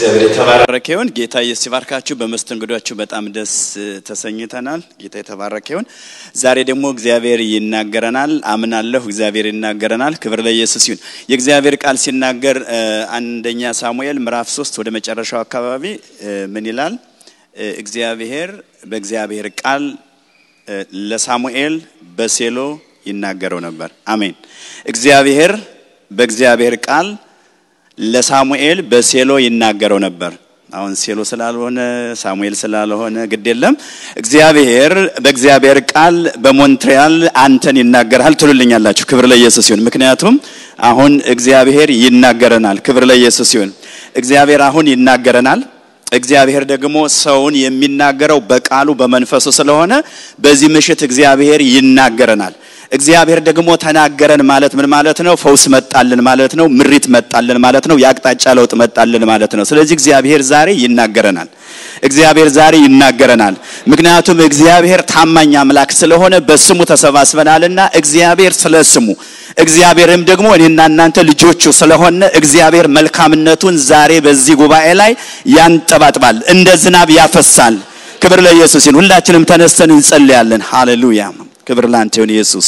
እግዚአብሔር የተባረከ ይሁን። ጌታ ኢየሱስ ይባርካችሁ። በመስተንግዷችሁ በጣም ደስ ተሰኝተናል። ጌታ የተባረከ ይሁን። ዛሬ ደግሞ እግዚአብሔር ይናገረናል። አምናለሁ እግዚአብሔር ይናገረናል። ክብር ለኢየሱስ ይሁን። የእግዚአብሔር ቃል ሲናገር አንደኛ ሳሙኤል ምዕራፍ ሶስት ወደ መጨረሻው አካባቢ ምን ይላል? እግዚአብሔር በእግዚአብሔር ቃል ለሳሙኤል በሴሎ ይናገረው ነበር። አሜን። እግዚአብሔር በእግዚአብሔር ቃል ለሳሙኤል በሴሎ ይናገረው ነበር። አሁን ሴሎ ስላልሆነ ሳሙኤል ስላልሆነ ግድ የለም። እግዚአብሔር በእግዚአብሔር ቃል በሞንትሪያል አንተን ይናገራል ትሉልኛላችሁ። ክብር ለኢየሱስ ይሁን። ምክንያቱም አሁን እግዚአብሔር ይናገረናል። ክብር ለኢየሱስ ይሁን። እግዚአብሔር አሁን ይናገረናል። እግዚአብሔር ደግሞ ሰውን የሚናገረው በቃሉ በመንፈሱ ስለሆነ በዚህ ምሽት እግዚአብሔር ይናገረናል። እግዚአብሔር ደግሞ ተናገረን ማለት ምን ማለት ነው? ፈውስ መጣልን ማለት ነው። ምሪት መጣልን ማለት ነው። የአቅጣጫ ለውጥ መጣልን ማለት ነው። ስለዚህ እግዚአብሔር ዛሬ ይናገረናል። እግዚአብሔር ዛሬ ይናገረናል። ምክንያቱም እግዚአብሔር ታማኝ አምላክ ስለሆነ በስሙ ተሰባስበናልና እግዚአብሔር ስለ ስሙ እግዚአብሔርም ደግሞ እኔና እናንተ ልጆቹ ስለሆነ እግዚአብሔር መልካምነቱን ዛሬ በዚህ ጉባኤ ላይ ያንጠባጥባል፣ እንደ ዝናብ ያፈሳል። ክብር ለኢየሱስ ይሁን። ሁላችንም ተነስተን እንጸልያለን። ሃሌሉያ። ክብር ላንተ ይሁን ኢየሱስ።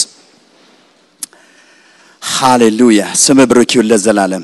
ሃሌሉያ። ስም ብሩክ ይሁን ለዘላለም።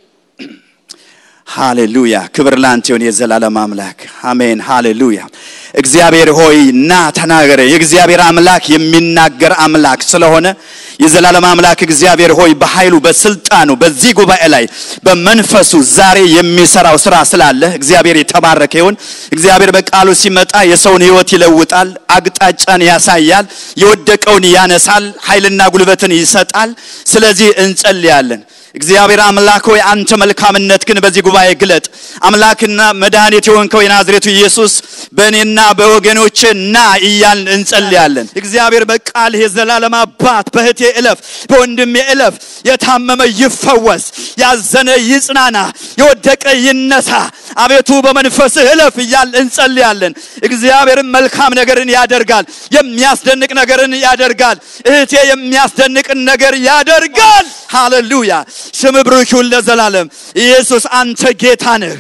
ሃሌሉያ። ክብር ላንተ ይሁን የዘላለም አምላክ። አሜን። ሃሌሉያ። እግዚአብሔር ሆይ ና ተናገረ። የእግዚአብሔር አምላክ የሚናገር አምላክ ስለሆነ የዘላለም አምላክ እግዚአብሔር ሆይ በኃይሉ በስልጣኑ በዚህ ጉባኤ ላይ በመንፈሱ ዛሬ የሚሰራው ስራ ስላለ እግዚአብሔር የተባረከ ይሁን። እግዚአብሔር በቃሉ ሲመጣ የሰውን ሕይወት ይለውጣል፣ አቅጣጫን ያሳያል፣ የወደቀውን ያነሳል፣ ኃይልና ጉልበትን ይሰጣል። ስለዚህ እንጸልያለን። እግዚአብሔር አምላክ ሆይ አንተ መልካምነት ግን በዚህ ጉባኤ ግለጥ። አምላክና መድኃኒት የሆንከው የናዝሬቱ ኢየሱስ በእኔና በወገኖች ና እያልን እንጸልያለን። እግዚአብሔር በቃል የዘላለም አባት በእህቴ እለፍ፣ በወንድሜ እለፍ፣ የታመመ ይፈወስ፣ ያዘነ ይጽናና፣ የወደቀ ይነሳ። አቤቱ በመንፈስህ እለፍ እያልን እንጸልያለን። እግዚአብሔርም መልካም ነገርን ያደርጋል፣ የሚያስደንቅ ነገርን ያደርጋል። እህቴ የሚያስደንቅን ነገር ያደርጋል። ሃሌሉያ ስም ብሩክ ይሁን ለዘላለም። ኢየሱስ አንተ ጌታ ነህ።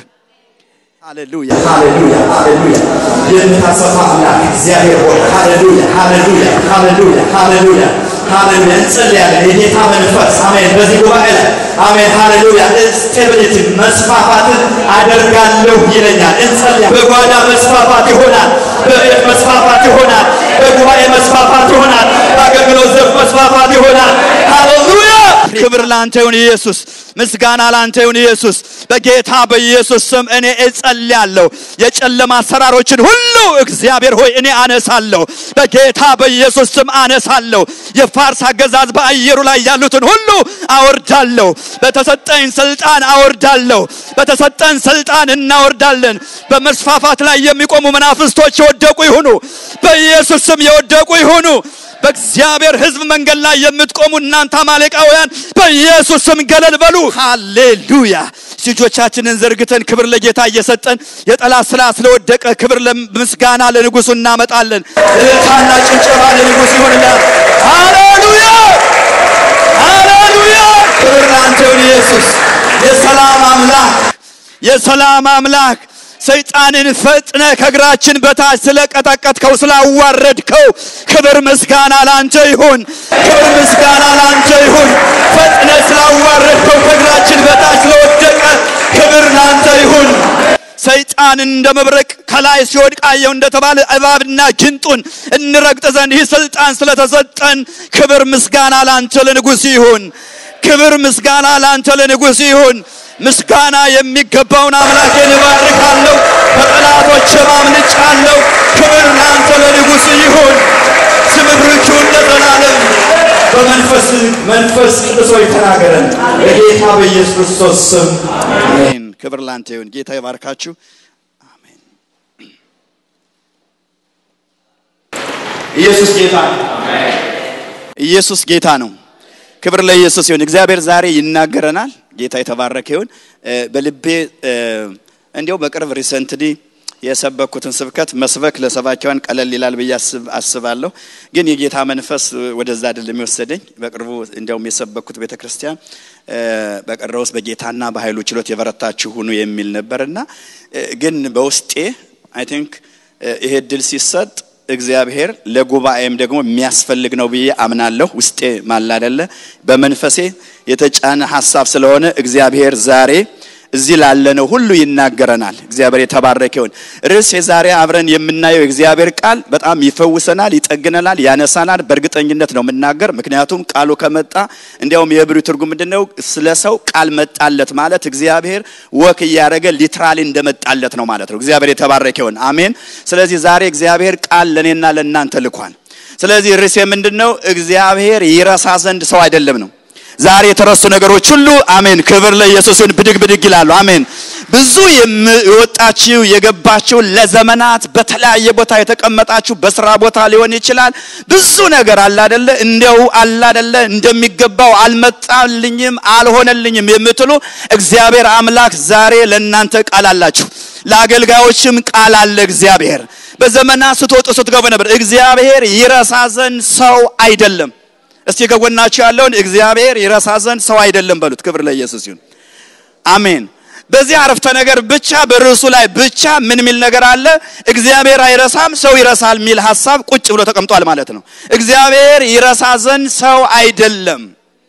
ሃሌሉያ ሃሌሉያ ሃሌሉያ የምታሰፋ አምላክ እግዚአብሔር ሆይ ሃሌሉያ ሃሌሉያ ሃሌሉያ ሃሌሉያ ሃሌሉያ እንጸልያለን። የጌታ መንፈስ አሜን፣ በዚህ ጉባኤ ላይ አሜን፣ ሃሌሉያ ስቴቢሊቲ መስፋፋትን አደርጋለሁ ይለኛል። እንጸልያ በጓዳ መስፋፋት ይሆናል፣ በቤት መስፋፋት ይሆናል፣ በጉባኤ መስፋፋት ይሆናል፣ በአገልግሎት ዘርፍ መስፋፋት ይሆናል። ሃሌሉያ ክብር ላንተ ይሁን ኢየሱስ። ምስጋና ላንተ ይሁን ኢየሱስ። በጌታ በኢየሱስ ስም እኔ እጸልያለሁ። የጨለማ አሰራሮችን ሁሉ እግዚአብሔር ሆይ እኔ አነሳለሁ። በጌታ በኢየሱስ ስም አነሳለሁ። የፋርስ አገዛዝ በአየሩ ላይ ያሉትን ሁሉ አወርዳለሁ። በተሰጠኝ ስልጣን አወርዳለሁ። በተሰጠን ስልጣን እናወርዳለን። በመስፋፋት ላይ የሚቆሙ መናፍስቶች የወደቁ ይሁኑ። በኢየሱስ ስም የወደቁ ይሁኑ። በእግዚአብሔር ሕዝብ መንገድ ላይ የምትቆሙ እናንተ አማሌቃውያን በኢየሱስ ስም ገለል በሉ። ሃሌሉያ። እጆቻችንን ዘርግተን ክብር ለጌታ እየሰጠን የጠላት ስራ ስለወደቀ ክብር ምስጋና ለንጉሱ እናመጣለን። እልልታና ጭብጨባ ለንጉሥ ይሁንላል። ሃሌሉያ ሃሌሉያ ክብር ላንተ ይሁን ኢየሱስ የሰላም አምላክ የሰላም አምላክ ሰይጣንን ፈጥነ ከእግራችን በታች ስለቀጠቀጥከው ስላዋረድከው ክብር ምስጋና ላንተ ይሁን። ክብር ምስጋና ላንተ ይሁን። ፈጥነ ስላዋረድከው ከእግራችን በታች ስለወደቀ ክብር ላንተ ይሁን። ሰይጣን እንደ መብረቅ ከላይ ሲወድቅ አየሁ እንደተባለ እባብና ጊንጡን እንረግጥ ዘንድ ይህ ስልጣን ስለተሰጠን ክብር ምስጋና ላንተ ለንጉሥ ይሁን። ክብር ምስጋና ላንተ ለንጉሥ ይሁን። ምስጋና የሚገባውን አምላኬን እባርካለሁ፣ ከጠላቶች አምልጫለሁ። ክብር ላንተ ለንጉሥ ይሁን። ስም ብሩክ ይሁን ለዘላለም። በመንፈስ መንፈስ ቅዱስ ሆይ ተናገረን በጌታ በኢየሱስ ክርስቶስ ስም አሜን። ክብር ላንተ ይሁን። ጌታ ይባርካችሁ። አሜን። ኢየሱስ ጌታ ነው። ኢየሱስ ጌታ ነው። ክብር ለኢየሱስ ይሁን። እግዚአብሔር ዛሬ ይናገረናል። ጌታ የተባረከ ይሁን። በልቤ እንዲያው በቅርብ ሪሰንትሊ የሰበኩትን ስብከት መስበክ ለሰባኪያን ቀለል ይላል ብዬ አስባለሁ። ግን የጌታ መንፈስ ወደዛ አይደለም የሚወሰደኝ። በቅርቡ እንዲያውም የሰበኩት ቤተ ክርስቲያን በቀረውስ በጌታና በኃይሉ ችሎት የበረታችሁ ሁኑ የሚል ነበርና ግን በውስጤ አይ ቲንክ ይሄ እድል ሲሰጥ እግዚአብሔር ለጉባኤም ደግሞ የሚያስፈልግ ነው ብዬ አምናለሁ። ውስጤ ማላደለ በመንፈሴ የተጫነ ሀሳብ ስለሆነ እግዚአብሔር ዛሬ እዚህ ላለነው ሁሉ ይናገረናል። እግዚአብሔር የተባረከ ይሁን። ርዕስ የዛሬ አብረን የምናየው የእግዚአብሔር ቃል በጣም ይፈውሰናል፣ ይጠግነናል፣ ያነሳናል። በእርግጠኝነት ነው የምናገር፣ ምክንያቱም ቃሉ ከመጣ እንዲያውም የዕብራዊ ትርጉም ምንድነው? ስለ ሰው ቃል መጣለት ማለት እግዚአብሔር ወክ እያደረገ ሊትራሊ እንደመጣለት ነው ማለት ነው። እግዚአብሔር የተባረከ ይሁን። አሜን። ስለዚህ ዛሬ እግዚአብሔር ቃል ለእኔና ለእናንተ ልኳል። ስለዚህ ርዕሴ ምንድነው? እግዚአብሔር ይረሳ ዘንድ ሰው አይደለም ነው ዛሬ የተረሱ ነገሮች ሁሉ አሜን፣ ክብር ለኢየሱስን ብድግ ብድግ ይላሉ። አሜን። ብዙ የወጣችሁ የገባችሁ ለዘመናት በተለያየ ቦታ የተቀመጣችሁ በስራ ቦታ ሊሆን ይችላል። ብዙ ነገር አለ አይደለ? እንደው አለ አይደለ? እንደሚገባው አልመጣልኝም፣ አልሆነልኝም የምትሉ እግዚአብሔር አምላክ ዛሬ ለእናንተ ቃል አላችሁ። ለአገልጋዮችም ቃል አለ እግዚአብሔር። በዘመናት ስትወጡ ስትገቡ ነበር። እግዚአብሔር ይረሳ ዘንድ ሰው አይደለም። እስቲ ከጎናችሁ ያለውን እግዚአብሔር ይረሳ ዘንድ ሰው አይደለም በሉት። ክብር ለኢየሱስ ይሁን። አሜን። በዚህ አረፍተ ነገር ብቻ በርዕሱ ላይ ብቻ ምን ሚል ነገር አለ? እግዚአብሔር አይረሳም ሰው ይረሳል ሚል ሐሳብ ቁጭ ብሎ ተቀምጧል ማለት ነው። እግዚአብሔር ይረሳ ዘንድ ሰው አይደለም።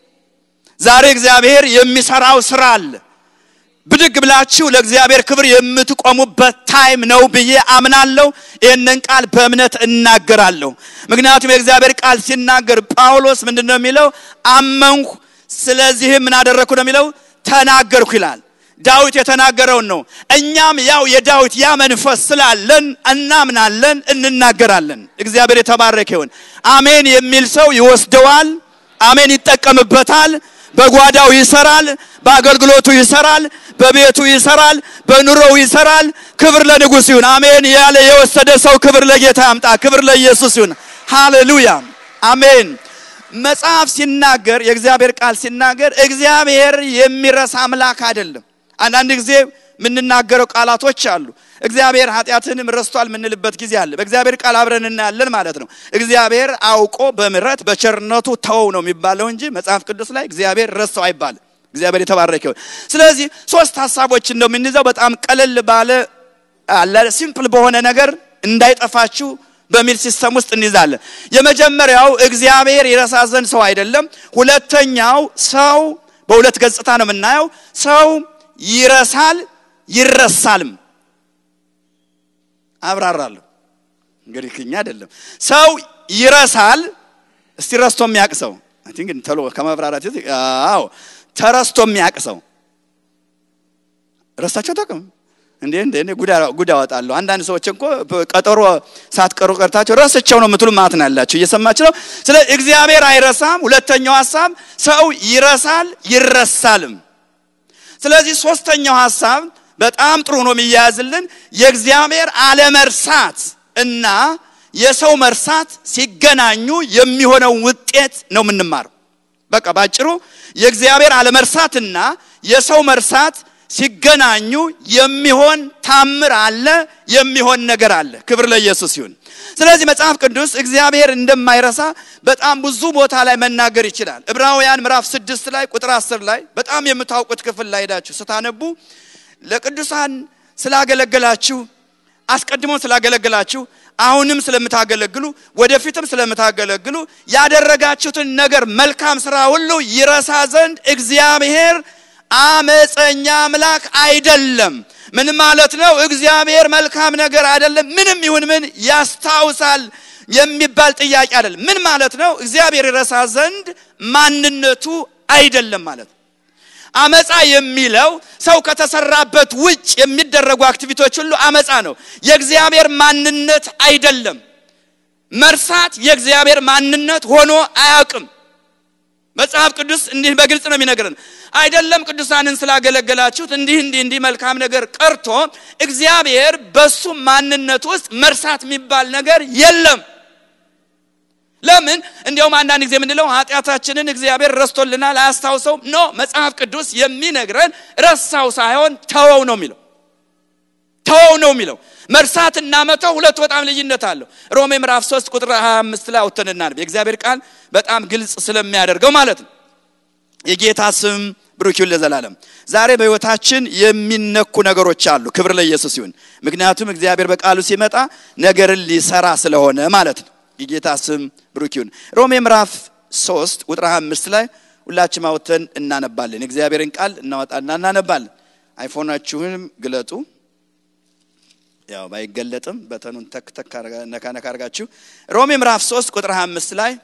ዛሬ እግዚአብሔር የሚሰራው ስራ አለ። ብድግ ብላችሁ ለእግዚአብሔር ክብር የምትቆሙበት ታይም ነው ብዬ አምናለሁ። ይህንን ቃል በእምነት እናገራለሁ። ምክንያቱም የእግዚአብሔር ቃል ሲናገር ጳውሎስ ምንድን ነው የሚለው? አመንሁ፣ ስለዚህም ምን አደረግኩ ነው የሚለው? ተናገርኩ ይላል። ዳዊት የተናገረውን ነው። እኛም ያው የዳዊት ያ መንፈስ ስላለን እናምናለን፣ እንናገራለን። እግዚአብሔር የተባረከ ይሁን። አሜን የሚል ሰው ይወስደዋል። አሜን ይጠቀምበታል። በጓዳው ይሰራል፣ በአገልግሎቱ ይሰራል፣ በቤቱ ይሰራል፣ በኑሮው ይሰራል። ክብር ለንጉሥ ይሁን። አሜን ያለ የወሰደ ሰው ክብር ለጌታ ያምጣ። ክብር ለኢየሱስ ይሁን። ሃሌሉያ አሜን። መጽሐፍ ሲናገር የእግዚአብሔር ቃል ሲናገር እግዚአብሔር የሚረሳ አምላክ አይደለም። አንዳንድ ጊዜ የምንናገረው ቃላቶች አሉ። እግዚአብሔር ኃጢአትንም ረስቷል የምንልበት ጊዜ አለ። በእግዚአብሔር ቃል አብረን እናያለን ማለት ነው። እግዚአብሔር አውቆ በምሕረት በቸርነቱ ተወው ነው የሚባለው እንጂ መጽሐፍ ቅዱስ ላይ እግዚአብሔር ረሳው አይባልም። እግዚአብሔር የተባረከ ይሁን። ስለዚህ ሶስት ሀሳቦችን ነው የምንይዘው። በጣም ቀለል ባለ አለ ሲምፕል በሆነ ነገር እንዳይጠፋችሁ በሚል ሲስተም ውስጥ እንይዛለን። የመጀመሪያው እግዚአብሔር ይረሳ ዘንድ ሰው አይደለም። ሁለተኛው ሰው በሁለት ገጽታ ነው የምናየው። ሰው ይረሳል ይረሳልም። አብራራለሁ። እንግዲህ ክኛ አይደለም ሰው ይረሳል። እስቲ ረስቶ የሚያውቅ ሰው አይ ቲንክ ተሎ ከማብራራት አዎ ተረስቶ የሚያውቅ ሰው ረስታቸው ጠቅም እንዴ እንዴ እንዴ ጉድ አወጣለሁ። አንዳንድ ሰዎች እኮ ቀጠሮ ሳትቀሩ ቀርታቸው ረስቸው ነው የምትሉ ማለት ነው ያላችሁ። እየሰማች ነው። ስለ እግዚአብሔር አይረሳም። ሁለተኛው ሐሳብ ሰው ይረሳል ይረሳልም። ስለዚህ ሶስተኛው ሐሳብ በጣም ጥሩ ነው የሚያያዝልን የእግዚአብሔር አለመርሳት እና የሰው መርሳት ሲገናኙ የሚሆነው ውጤት ነው የምንማረው። በቃ ባጭሩ የእግዚአብሔር አለመርሳትና የሰው መርሳት ሲገናኙ የሚሆን ታምር አለ፣ የሚሆን ነገር አለ። ክብር ለኢየሱስ ይሁን። ስለዚህ መጽሐፍ ቅዱስ እግዚአብሔር እንደማይረሳ በጣም ብዙ ቦታ ላይ መናገር ይችላል። ዕብራውያን ምዕራፍ ስድስት ላይ ቁጥር አስር ላይ በጣም የምታውቁት ክፍል ላይ ሄዳችሁ ስታነቡ ለቅዱሳን ስላገለገላችሁ አስቀድሞ ስላገለገላችሁ አሁንም ስለምታገለግሉ ወደፊትም ስለምታገለግሉ ያደረጋችሁትን ነገር መልካም ስራ ሁሉ ይረሳ ዘንድ እግዚአብሔር አመፀኛ አምላክ አይደለም። ምን ማለት ነው? እግዚአብሔር መልካም ነገር አይደለም። ምንም ይሁን ምን ያስታውሳል የሚባል ጥያቄ አይደለም። ምን ማለት ነው? እግዚአብሔር ይረሳ ዘንድ ማንነቱ አይደለም ማለት ነው። አመፃ የሚለው ሰው ከተሰራበት ውጭ የሚደረጉ አክቲቪቲዎች ሁሉ አመፃ ነው። የእግዚአብሔር ማንነት አይደለም። መርሳት የእግዚአብሔር ማንነት ሆኖ አያውቅም። መጽሐፍ ቅዱስ እንዲህ በግልጽ ነው የሚነግረን። አይደለም ቅዱሳንን ስላገለገላችሁት እንዲህ እንዲህ እንዲህ መልካም ነገር ቀርቶ እግዚአብሔር በሱ ማንነት ውስጥ መርሳት የሚባል ነገር የለም። ለምን? እንዲያውም አንዳንድ ጊዜ የምንለው ኃጢአታችንን እግዚአብሔር ረስቶልናል አያስታውሰውም። ኖ መጽሐፍ ቅዱስ የሚነግረን ረሳው ሳይሆን ተወው ነው የሚለው። ተወው ነው የሚለው። መርሳትና መተው ሁለቱ በጣም ልዩነት አለው። ሮሜ ምዕራፍ 3 ቁጥር 25 ላይ አውጥተን እናንብ። የእግዚአብሔር ቃል በጣም ግልጽ ስለሚያደርገው ማለት ነው። የጌታ ስም ብሩክ ይሁን ለዘላለም። ዛሬ በህይወታችን የሚነኩ ነገሮች አሉ። ክብር ለኢየሱስ ይሁን። ምክንያቱም እግዚአብሔር በቃሉ ሲመጣ ነገርን ሊሰራ ስለሆነ ማለት ነው። የጌታ ስም ብሩክ ይሁን። ሮሜ ምዕራፍ 3 ቁጥር 25 ላይ ሁላችንም አውጥተን እናነባለን። የእግዚአብሔርን ቃል እናወጣና እናነባለን። አይፎናችሁንም ግለጡ። ያው ባይገለጥም በተኑን ተክ ተክ ነካ ነካ አድርጋችሁ ሮሜ ምዕራፍ 3 ቁጥር 25 ላይ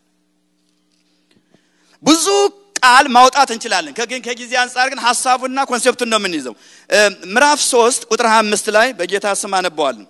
ብዙ ቃል ማውጣት እንችላለን። ከግን ከጊዜ አንጻር ግን ሐሳቡና ኮንሴፕቱን ነው የምንይዘው። ምዕራፍ 3 ቁጥር 25 ላይ በጌታ ስም አነበዋለሁ።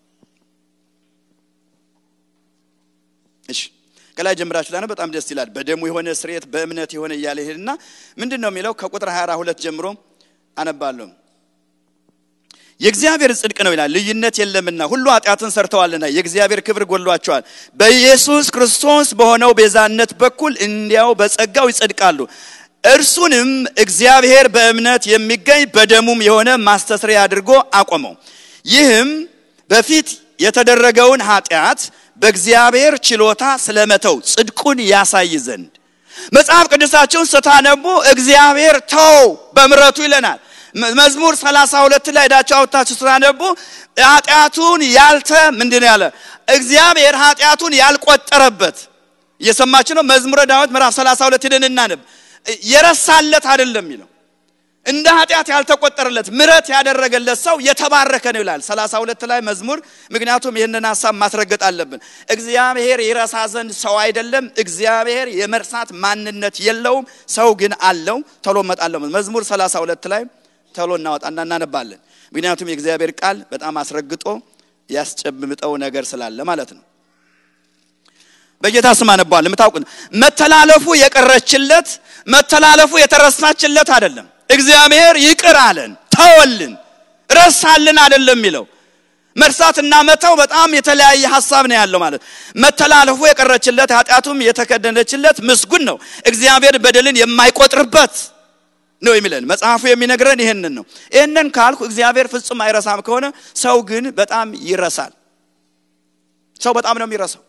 እሺ ከላይ ጀምራችሁ ላነ በጣም ደስ ይላል። በደሙ የሆነ ስርየት በእምነት የሆነ እያለ ይሄድና ምንድን ነው የሚለው? ከቁጥር 22 ጀምሮ አነባለሁ። የእግዚአብሔር ጽድቅ ነው ይላል፣ ልዩነት የለምና ሁሉ ኃጢአትን ሰርተዋልና የእግዚአብሔር ክብር ጎሏቸዋል። በኢየሱስ ክርስቶስ በሆነው ቤዛነት በኩል እንዲያው በጸጋው ይጸድቃሉ። እርሱንም እግዚአብሔር በእምነት የሚገኝ በደሙም የሆነ ማስተስሪያ አድርጎ አቆመው። ይህም በፊት የተደረገውን ኃጢአት በእግዚአብሔር ችሎታ ስለመተው ጽድቁን ያሳይ ዘንድ መጽሐፍ ቅዱሳችሁን ስታነቡ እግዚአብሔር ተው በምረቱ ይለናል። መዝሙር 32 ላይ ሄዳችሁ አውጥታችሁ ስታነቡ ኃጢአቱን ያልተ ምንድን ያለ እግዚአብሔር ኃጢአቱን ያልቆጠረበት እየሰማችሁ ነው። መዝሙረ ዳዊት ምዕራፍ 32 ሄደን እናነብ። የረሳለት አይደለም የሚለው እንደ ኃጢአት ያልተቆጠረለት ምረት ያደረገለት ሰው የተባረከ ነው ይላል 32 ላይ መዝሙር። ምክንያቱም ይህንን ሀሳብ ማስረገጥ አለብን። እግዚአብሔር ይረሳ ዘንድ ሰው አይደለም። እግዚአብሔር የመርሳት ማንነት የለውም። ሰው ግን አለው። ቶሎ እመጣለሁ። መዝሙር 32 ላይ ቶሎ እናወጣና እናነባለን። ምክንያቱም የእግዚአብሔር ቃል በጣም አስረግጦ ያስጨብምጠው ነገር ስላለ ማለት ነው። በጌታ ስም አነባዋል። የምታውቁት መተላለፉ የቀረችለት መተላለፉ የተረሳችለት አይደለም። እግዚአብሔር ይቅር አለን፣ ተወልን፣ ረሳልን አይደለም የሚለው መርሳትና መተው በጣም የተለያየ ሀሳብ ነው ያለው ማለት መተላለፉ የቀረችለት ኃጢአቱም የተከደነችለት ምስጉን ነው እግዚአብሔር በደልን የማይቆጥርበት ነው የሚለን መጽሐፉ የሚነግረን ይህንን ነው ይህንን ካልኩ እግዚአብሔር ፍጹም አይረሳም ከሆነ ሰው ግን በጣም ይረሳል ሰው በጣም ነው የሚረሳው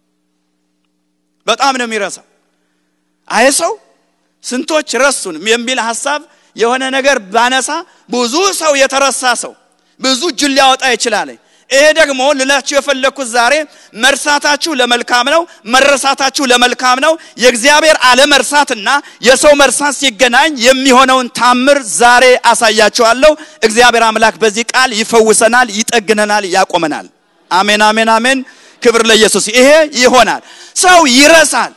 በጣም ነው የሚረሳው አይ ሰው ስንቶች ረሱን የሚል ሀሳብ የሆነ ነገር ባነሳ ብዙ ሰው የተረሳ ሰው ብዙ እጁን ሊያወጣ ይችላል ይሄ ደግሞ ልላችሁ የፈለግኩት ዛሬ መርሳታችሁ ለመልካም ነው መረሳታችሁ ለመልካም ነው የእግዚአብሔር አለመርሳትና የሰው መርሳት ሲገናኝ የሚሆነውን ታምር ዛሬ አሳያችኋለሁ እግዚአብሔር አምላክ በዚህ ቃል ይፈውሰናል ይጠግነናል ያቆመናል አሜን አሜን አሜን ክብር ለኢየሱስ ይሄ ይሆናል ሰው ይረሳል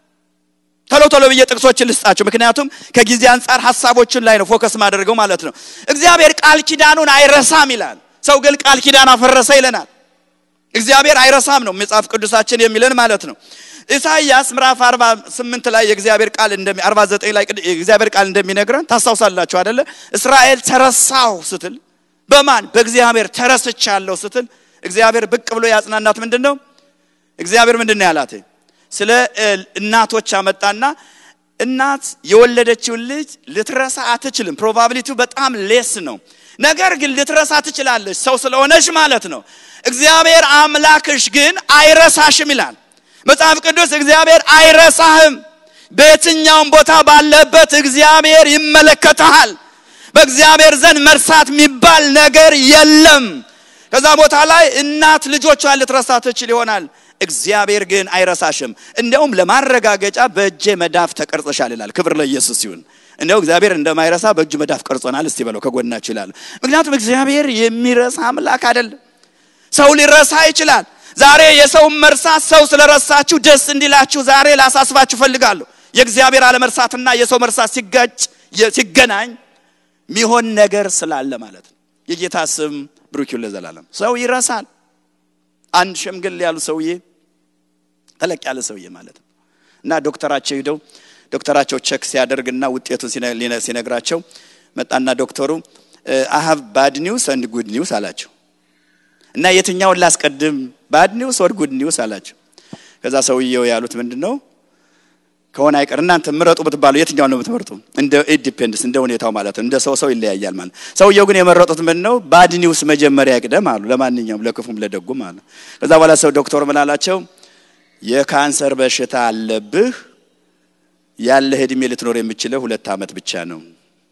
ቶሎ ቶሎ ብዬ ጥቅሶችን ልስጣችሁ ምክንያቱም ከጊዜ አንጻር ሀሳቦችን ላይ ነው ፎከስ ማድረገው ማለት ነው እግዚአብሔር ቃል ኪዳኑን አይረሳም ይላል ሰው ግን ቃል ኪዳን አፈረሰ ይለናል እግዚአብሔር አይረሳም ነው መጽሐፍ ቅዱሳችን የሚለን ማለት ነው ኢሳይያስ ምዕራፍ 48 ላይ የእግዚአብሔር ቃል እንደሚ 49 ላይ የእግዚአብሔር ቃል እንደሚነግረን ታስታውሳላችሁ አይደለ እስራኤል ተረሳው ስትል በማን በእግዚአብሔር ተረስቻለሁ ስትል እግዚአብሔር ብቅ ብሎ ያጽናናት ምንድን ነው እግዚአብሔር ምንድን ነው ያላት ስለ እናቶች አመጣና እናት የወለደችውን ልጅ ልትረሳ አትችልም ፕሮባቢሊቲው በጣም ሌስ ነው ነገር ግን ልትረሳ ትችላለች ሰው ስለሆነች ማለት ነው እግዚአብሔር አምላክሽ ግን አይረሳሽም ይላል መጽሐፍ ቅዱስ እግዚአብሔር አይረሳህም በየትኛውም ቦታ ባለበት እግዚአብሔር ይመለከተሃል በእግዚአብሔር ዘንድ መርሳት የሚባል ነገር የለም ከዛ ቦታ ላይ እናት ልጆቿን ልትረሳ ትችል ይሆናል እግዚአብሔር ግን አይረሳሽም እንደውም ለማረጋገጫ በእጄ መዳፍ ተቀርጸሻል ይላል ክብር ለኢየሱስ ይሁን እንደው እግዚአብሔር እንደማይረሳ በእጁ መዳፍ ቀርጾናል እስቲ በለው ከጎናችሁ ይላል ምክንያቱም እግዚአብሔር የሚረሳ አምላክ አይደለም ሰው ሊረሳ ይችላል ዛሬ የሰው መርሳት ሰው ስለረሳችሁ ደስ እንዲላችሁ ዛሬ ላሳስባችሁ ፈልጋለሁ የእግዚአብሔር አለመርሳትና የሰው መርሳት ሲጋጭ ሲገናኝ ሚሆን ነገር ስላለ ማለት ነው የጌታ ስም ብሩክ ይሁን ለዘላለም ሰው ይረሳል አንድ ሸምገል ያሉ ሰውዬ ተለቅ ያለ ሰውዬ ማለት ነው እና ዶክተራቸው ሂደው ዶክተራቸው ቸክ ሲያደርግና ውጤቱን ሲነግራቸው መጣና ዶክተሩ አሀብ ባድ ኒውስ አንድ ጉድ ኒውስ አላቸው እና የትኛውን ላስቀድም ባድ ኒውስ ወር ጉድ ኒውስ አላቸው ከዛ ሰውየው ያሉት ምንድን ነው ከሆነ አይቀር እናንተ ምረጡ ብትባሉ የትኛው ነው የምትመርጡ? እንደ ኢንዲፔንደንስ እንደ ሁኔታው ማለት ነው። እንደ ሰው ሰው ይለያያል ማለት ነው። ሰውየው ግን የመረጡት ምን ነው? ባድ ኒውስ መጀመሪያ ይቅደም አሉ። ለማንኛውም ለክፉም ለደጉም አሉ። ከዛ በኋላ ሰው ዶክተር ምን አላቸው? የካንሰር በሽታ አለብህ፣ ያለህ እድሜ ልትኖር የምችለው ሁለት ዓመት ብቻ ነው።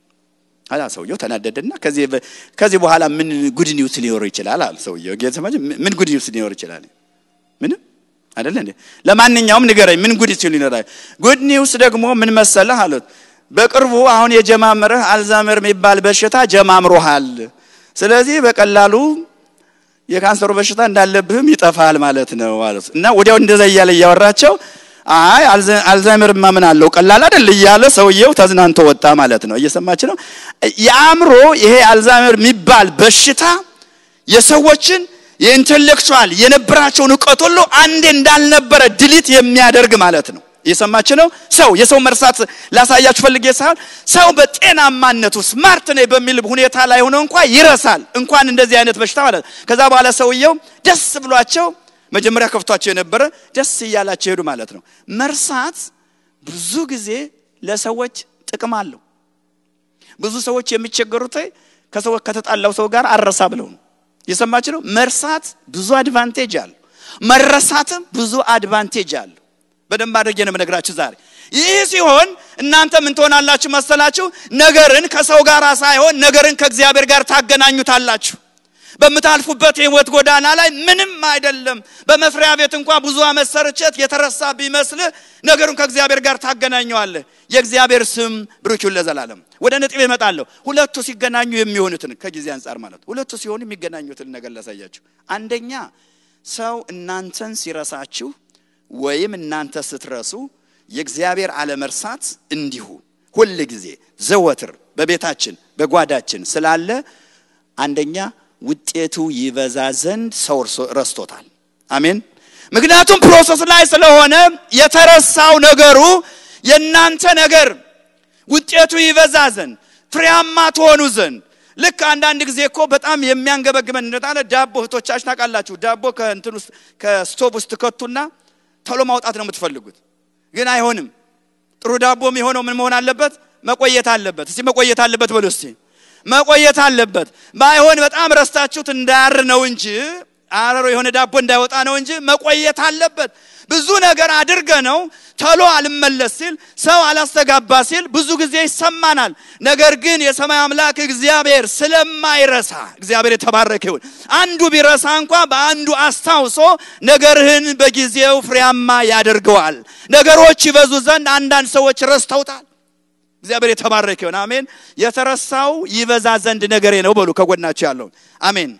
አላ ሰውየው ተናደደና ከዚህ ከዚህ በኋላ ምን ጉድ ኒውስ ሊኖር ይችላል አለ ሰውየው። ጌታ ምን ጉድ ኒውስ ሊኖር ይችላል? ምንም አይደለ እንዴ? ለማንኛውም ንገረኝ፣ ምን ጉድ ሲሉ ይኖራል? ጉድ ኒውስ ደግሞ ምን መሰለህ አሉት። በቅርቡ አሁን የጀማመረህ አልዛመር የሚባል በሽታ ጀማምሮሃል። ስለዚህ በቀላሉ የካንሰሩ በሽታ እንዳለብህም ይጠፋል ማለት ነው አሉት። እና ወዲያው እንደዛ እያለ እያወራቸው አይ አልዛይመርማ ምን አለው ቀላል አይደል እያለ ሰውየው ተዝናንቶ ወጣ ማለት ነው። እየሰማች ነው። የአእምሮ ይሄ አልዛይመር የሚባል በሽታ የሰዎችን የኢንቴሌክቹዋል የነበራቸውን እውቀት ሁሉ አንዴ እንዳልነበረ ድሊት የሚያደርግ ማለት ነው። እየሰማች ነው። ሰው የሰው መርሳት ላሳያችሁ ፈልጌ ሳይሆን ሰው በጤናማነቱ ስማርት ነኝ በሚል ሁኔታ ላይ ሆኖ እንኳን ይረሳል። እንኳን እንደዚህ አይነት በሽታ ማለት ነው። ከዛ በኋላ ሰውየው ደስ ብሏቸው መጀመሪያ ከፍቷቸው የነበረ ደስ እያላቸው ሄዱ ማለት ነው። መርሳት ብዙ ጊዜ ለሰዎች ጥቅም አለው። ብዙ ሰዎች የሚቸገሩት ከሰው ከተጣላው ሰው ጋር አረሳ ብለው ነው። የሰማች ነው። መርሳት ብዙ አድቫንቴጅ አለው። መረሳትም ብዙ አድቫንቴጅ አለው። በደንብ አድርጌ ነው የምነግራችሁ ዛሬ። ይህ ሲሆን እናንተ ምን ትሆናላችሁ መሰላችሁ? ነገርን ከሰው ጋር ሳይሆን ነገርን ከእግዚአብሔር ጋር ታገናኙታላችሁ። በምታልፉበት የህይወት ጎዳና ላይ ምንም አይደለም። በመስሪያ ቤት እንኳን ብዙ ዓመት ሰርቼት የተረሳ ቢመስልህ ነገሩን ከእግዚአብሔር ጋር ታገናኘዋለህ። የእግዚአብሔር ስም ብሩክ ይሁን ለዘላለም። ወደ ነጥብ እመጣለሁ። ሁለቱ ሲገናኙ የሚሆኑትን ከጊዜ አንጻር ማለት ሁለቱ ሲሆኑ የሚገናኙትን ነገር ላሳያችሁ። አንደኛ ሰው እናንተን ሲረሳችሁ ወይም እናንተ ስትረሱ የእግዚአብሔር አለመርሳት እንዲሁ ሁል ጊዜ ዘወትር በቤታችን በጓዳችን ስላለ አንደኛ ውጤቱ ይበዛ ዘንድ ሰው ረስቶታል። አሜን። ምክንያቱም ፕሮሰስ ላይ ስለሆነ የተረሳው ነገሩ የእናንተ ነገር ውጤቱ ይበዛ ዘንድ ፍሬያማ ትሆኑ ዘንድ ልክ አንዳንድ ጊዜ እኮ በጣም የሚያንገበግበን እንደታለ ዳቦ እህቶቻችን ታውቃላችሁ። ዳቦ ከእንትን ውስጥ ከስቶቭ ውስጥ ከቱና ቶሎ ማውጣት ነው የምትፈልጉት፣ ግን አይሆንም። ጥሩ ዳቦ የሚሆነው ምን መሆን አለበት? መቆየት አለበት። እስቲ መቆየት አለበት በሉ እስቲ መቆየት አለበት። ባይሆን በጣም ረስታችሁት እንዳያር ነው እንጂ አረሮ የሆነ ዳቦ እንዳይወጣ ነው እንጂ መቆየት አለበት። ብዙ ነገር አድርገ ነው ተሎ አልመለስ ሲል ሰው አላስተጋባ ሲል ብዙ ጊዜ ይሰማናል። ነገር ግን የሰማይ አምላክ እግዚአብሔር ስለማይረሳ እግዚአብሔር የተባረከ ይሁን። አንዱ ቢረሳ እንኳ በአንዱ አስታውሶ ነገርህን በጊዜው ፍሬያማ ያደርገዋል። ነገሮች ይበዙ ዘንድ አንዳንድ ሰዎች ረስተውታል። እግዚአብሔር የተባረከ ይሁን። አሜን። የተረሳው ይበዛ ዘንድ ነገሬ ነው በሉ ከጎናቸው ያለውን አሜን።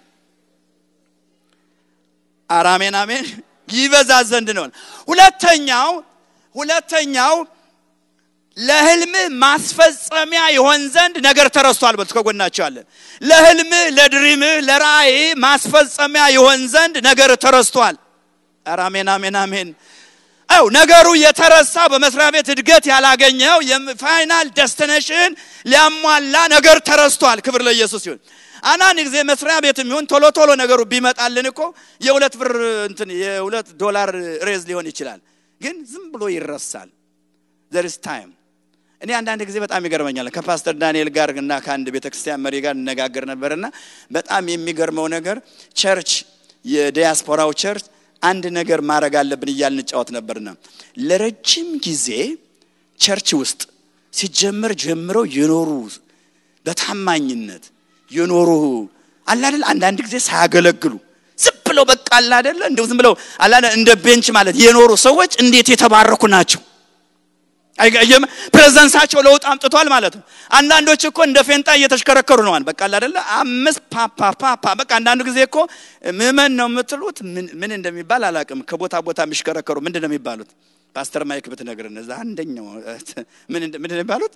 ኧረ አሜን አሜን። ይበዛ ዘንድ ነው። ሁለተኛው ሁለተኛው ለህልምህ ማስፈጸሚያ ይሆን ዘንድ ነገር ተረስቷል። በሉ ከጎናቸው ያለን ለህልምህ፣ ለድሪምህ፣ ለራእይ ማስፈጸሚያ ይሆን ዘንድ ነገር ተረስቷል። ኧረ አሜን አሜን አሜን። አው ነገሩ የተረሳ በመስሪያ ቤት እድገት ያላገኘው የፋይናል ደስቲኔሽን ሊያሟላ ነገር ተረስቷል። ክብር ለኢየሱስ ይሁን። አንዳንድ ጊዜ መስሪያ ቤት የሚሆን ቶሎ ቶሎ ነገሩ ቢመጣልን እኮ የሁለት ብር እንትን የሁለት ዶላር ሬዝ ሊሆን ይችላል፣ ግን ዝም ብሎ ይረሳል። ዘርስ ታይም እኔ አንዳንድ ጊዜ በጣም ይገርመኛል። ከፓስተር ዳንኤል ጋር እና ከአንድ ቤተክርስቲያን መሪ ጋር እነጋገር ነበርና በጣም የሚገርመው ነገር ቸርች የዲያስፖራው ቸርች አንድ ነገር ማድረግ አለብን እያልን እንጫወት ነበርና ለረጅም ጊዜ ቸርች ውስጥ ሲጀመር ጀምረው የኖሩ በታማኝነት የኖሩ አላደል አንዳንድ ጊዜ ሳያገለግሉ ዝም ብለው በቃ አላደለ እንደው ዝም ብለው አላደ እንደ ቤንች ማለት የኖሩ ሰዎች እንዴት የተባረኩ ናቸው። አይገየም ፕሬዘንሳቸው ለውጥ አምጥቷል ማለት ነው። አንዳንዶች እኮ እንደ ፌንጣ እየተሽከረከሩ ነዋል። በቃ አይደለ አምስት ፓፓ ፓፓ በቃ አንዳንዱ ጊዜ እኮ ምመን ነው የምትሉት ምን እንደሚባል አላውቅም። ከቦታ ቦታ የሚሽከረከሩ ምንድን ነው የሚባሉት? ፓስተር ማይክ ብትነግርን እዛ አንደኛው ምን ምንድን ነው የሚባሉት?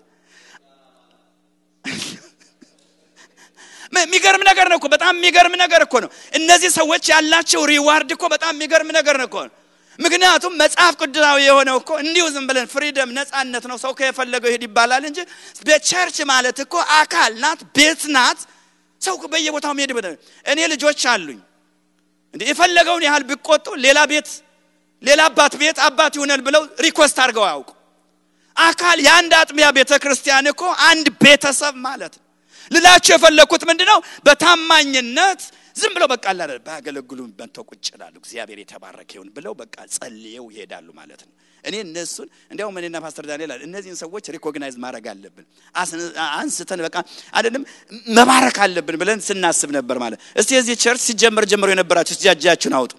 የሚገርም ነገር ነው እኮ በጣም የሚገርም ነገር እኮ ነው። እነዚህ ሰዎች ያላቸው ሪዋርድ እኮ በጣም የሚገርም ነገር ነው እኮ ምክንያቱም መጽሐፍ ቅዱሳዊ የሆነው እኮ እንዲሁ ዝም ብለን ፍሪደም ነፃነት ነው። ሰው ከየፈለገው ይሄድ ይባላል እንጂ በቸርች ማለት እኮ አካል ናት፣ ቤት ናት። ሰው በየቦታው መሄድ እኔ ልጆች አሉኝ እንዴ የፈለገውን ያህል ቢቆጡ ሌላ ቤት ሌላ አባት ቤት አባት ይሆናል ብለው ሪኮስት አድርገው አያውቁ። አካል የአንድ አጥቢያ ቤተ ክርስቲያን እኮ አንድ ቤተሰብ ማለት ነው። ልላቸው የፈለግኩት ምንድን ነው? በታማኝነት ዝም ብለው በቃ አላለ ባያገለግሉ በንተው ቁጭ ይላሉ። እግዚአብሔር የተባረከ ይሁን ብለው በቃ ጸልየው ይሄዳሉ ማለት ነው። እኔ እነሱን እንዲያውም እኔና ፓስተር ዳንኤል እነዚህን ሰዎች ሪኮግናይዝ ማድረግ አለብን፣ አንስተን በቃ አይደለም መባረክ አለብን ብለን ስናስብ ነበር ማለት። እስቲ የዚህ ቸርች ሲጀመር ጀምሮ የነበራችሁ እጃችሁን አውጡ።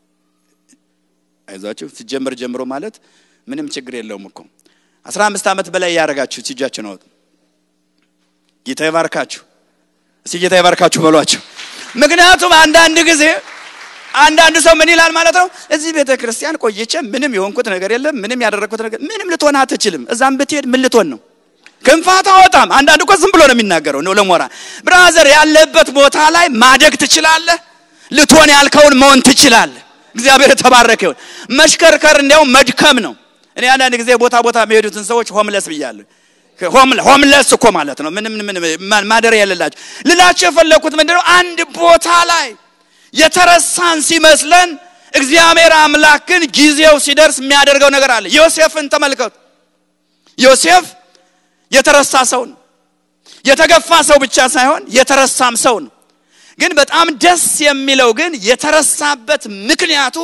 አይዟችሁ ሲጀመር ጀምሮ ማለት ምንም ችግር የለውም እኮ አስራ አምስት ዓመት በላይ ያደረጋችሁ እጃችሁን አውጡ። ጌታ ይባርካችሁ። እስቲ ጌታ ይባርካችሁ በሏቸው። ምክንያቱም አንዳንድ ጊዜ አንዳንድ ሰው ምን ይላል ማለት ነው፣ እዚህ ቤተ ክርስቲያን ቆይቼ ምንም የሆንኩት ነገር የለም፣ ምንም ያደረግኩት ነገር ምንም ልትሆን አትችልም። እዛም ብትሄድ ምን ልትሆን ነው? ክንፋት አወጣም። አንዳንድ እኮ ዝም ብሎ ነው የሚናገረው ነው ለሞራ ብራዘር፣ ያለበት ቦታ ላይ ማደግ ትችላለህ። ልትሆን ያልከውን መሆን ትችላለህ። እግዚአብሔር የተባረከ ይሁን። መሽከርከር እንዲያውም መድከም ነው። እኔ አንዳንድ ጊዜ ቦታ ቦታ የሚሄዱትን ሰዎች ሆምለስ ብያለሁ። ሆምለስ እኮ ማለት ነው ምንም ማደሪያ የሌላቸው ልላቸው የፈለግኩት ምንድነው አንድ ቦታ ላይ የተረሳን ሲመስለን እግዚአብሔር አምላክ ግን ጊዜው ሲደርስ የሚያደርገው ነገር አለ። ዮሴፍን ተመልከቱ። ዮሴፍ የተረሳ ሰው ነው። የተገፋ ሰው ብቻ ሳይሆን የተረሳም ሰው ነው። ግን በጣም ደስ የሚለው ግን የተረሳበት ምክንያቱ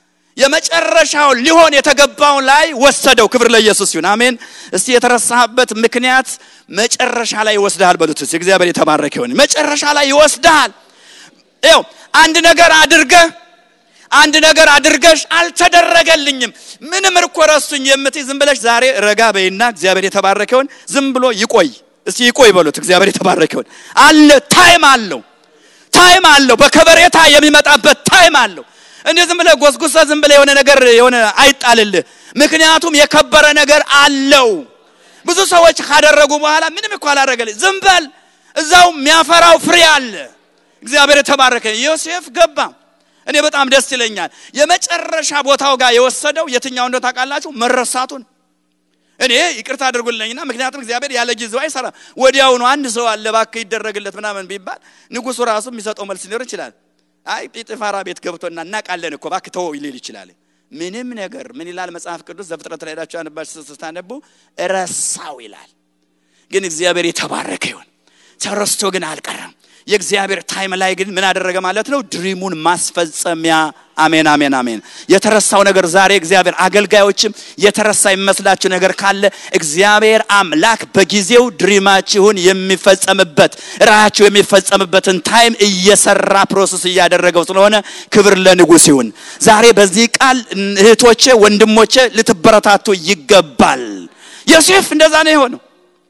የመጨረሻው ሊሆን የተገባውን ላይ ወሰደው። ክብር ለኢየሱስ ይሁን፣ አሜን። እስቲ የተረሳበት ምክንያት መጨረሻ ላይ ይወስድሃል በሉት። እስቲ እግዚአብሔር የተባረከ ይሁን። መጨረሻ ላይ ይወስድሃል። ይኸው አንድ ነገር አድርገህ አንድ ነገር አድርገሽ አልተደረገልኝም፣ ምንም እኮ ረሱኝ የምትይ ዝም ብለሽ ዛሬ ረጋ በይና እግዚአብሔር የተባረከ ይሁን። ዝም ብሎ ይቆይ። እስቲ ይቆይ በሉት። እግዚአብሔር የተባረከ ይሁን። አለ ታይም አለው፣ ታይም አለው። በከበሬታ የሚመጣበት ታይም አለው። እንዴ ዝም ብለህ ጎስጉሰ ዝም ብለህ የሆነ ነገር የሆነ አይጣልልህ። ምክንያቱም የከበረ ነገር አለው። ብዙ ሰዎች ካደረጉ በኋላ ምንም እኮ አላደረገልኝ፣ ዝም በል እዛው የሚያፈራው ፍሬ አለ። እግዚአብሔር የተባረከ ዮሴፍ ገባ። እኔ በጣም ደስ ይለኛል። የመጨረሻ ቦታው ጋር የወሰደው የትኛው እንደው ታውቃላችሁ? መረሳቱን። እኔ ይቅርታ አድርጉልኝና ምክንያቱም እግዚአብሔር ያለ ጊዜው አይሰራም። ወዲያውኑ አንድ ሰው አለ እባክህ ይደረግለት ምናምን ቢባል ንጉሱ ራሱ የሚሰጠው መልስ ሊኖር ይችላል። አይ ጲጥፋራ ቤት ገብቶና እናውቃለን እኮ እባክህ ተወው ሊል ይችላል። ምንም ነገር ምን ይላል መጽሐፍ ቅዱስ ዘፍጥረት ላይ ሄዳችሁ አንባችሁ ስታነቡ ረሳው ይላል። ግን እግዚአብሔር የተባረከ ይሁን። ተረስቶ ግን አልቀረም። የእግዚአብሔር ታይም ላይ ግን ምን አደረገ ማለት ነው? ድሪሙን ማስፈጸሚያ። አሜን፣ አሜን፣ አሜን። የተረሳው ነገር ዛሬ እግዚአብሔር አገልጋዮችም የተረሳ የሚመስላችሁ ነገር ካለ እግዚአብሔር አምላክ በጊዜው ድሪማችሁን የሚፈጸምበት ራያችሁ የሚፈጸምበትን ታይም እየሰራ ፕሮሰስ እያደረገው ስለሆነ ክብር ለንጉሥ ይሁን። ዛሬ በዚህ ቃል እህቶቼ፣ ወንድሞቼ ልትበረታቱ ይገባል። ዮሴፍ እንደዛ ነው የሆነው።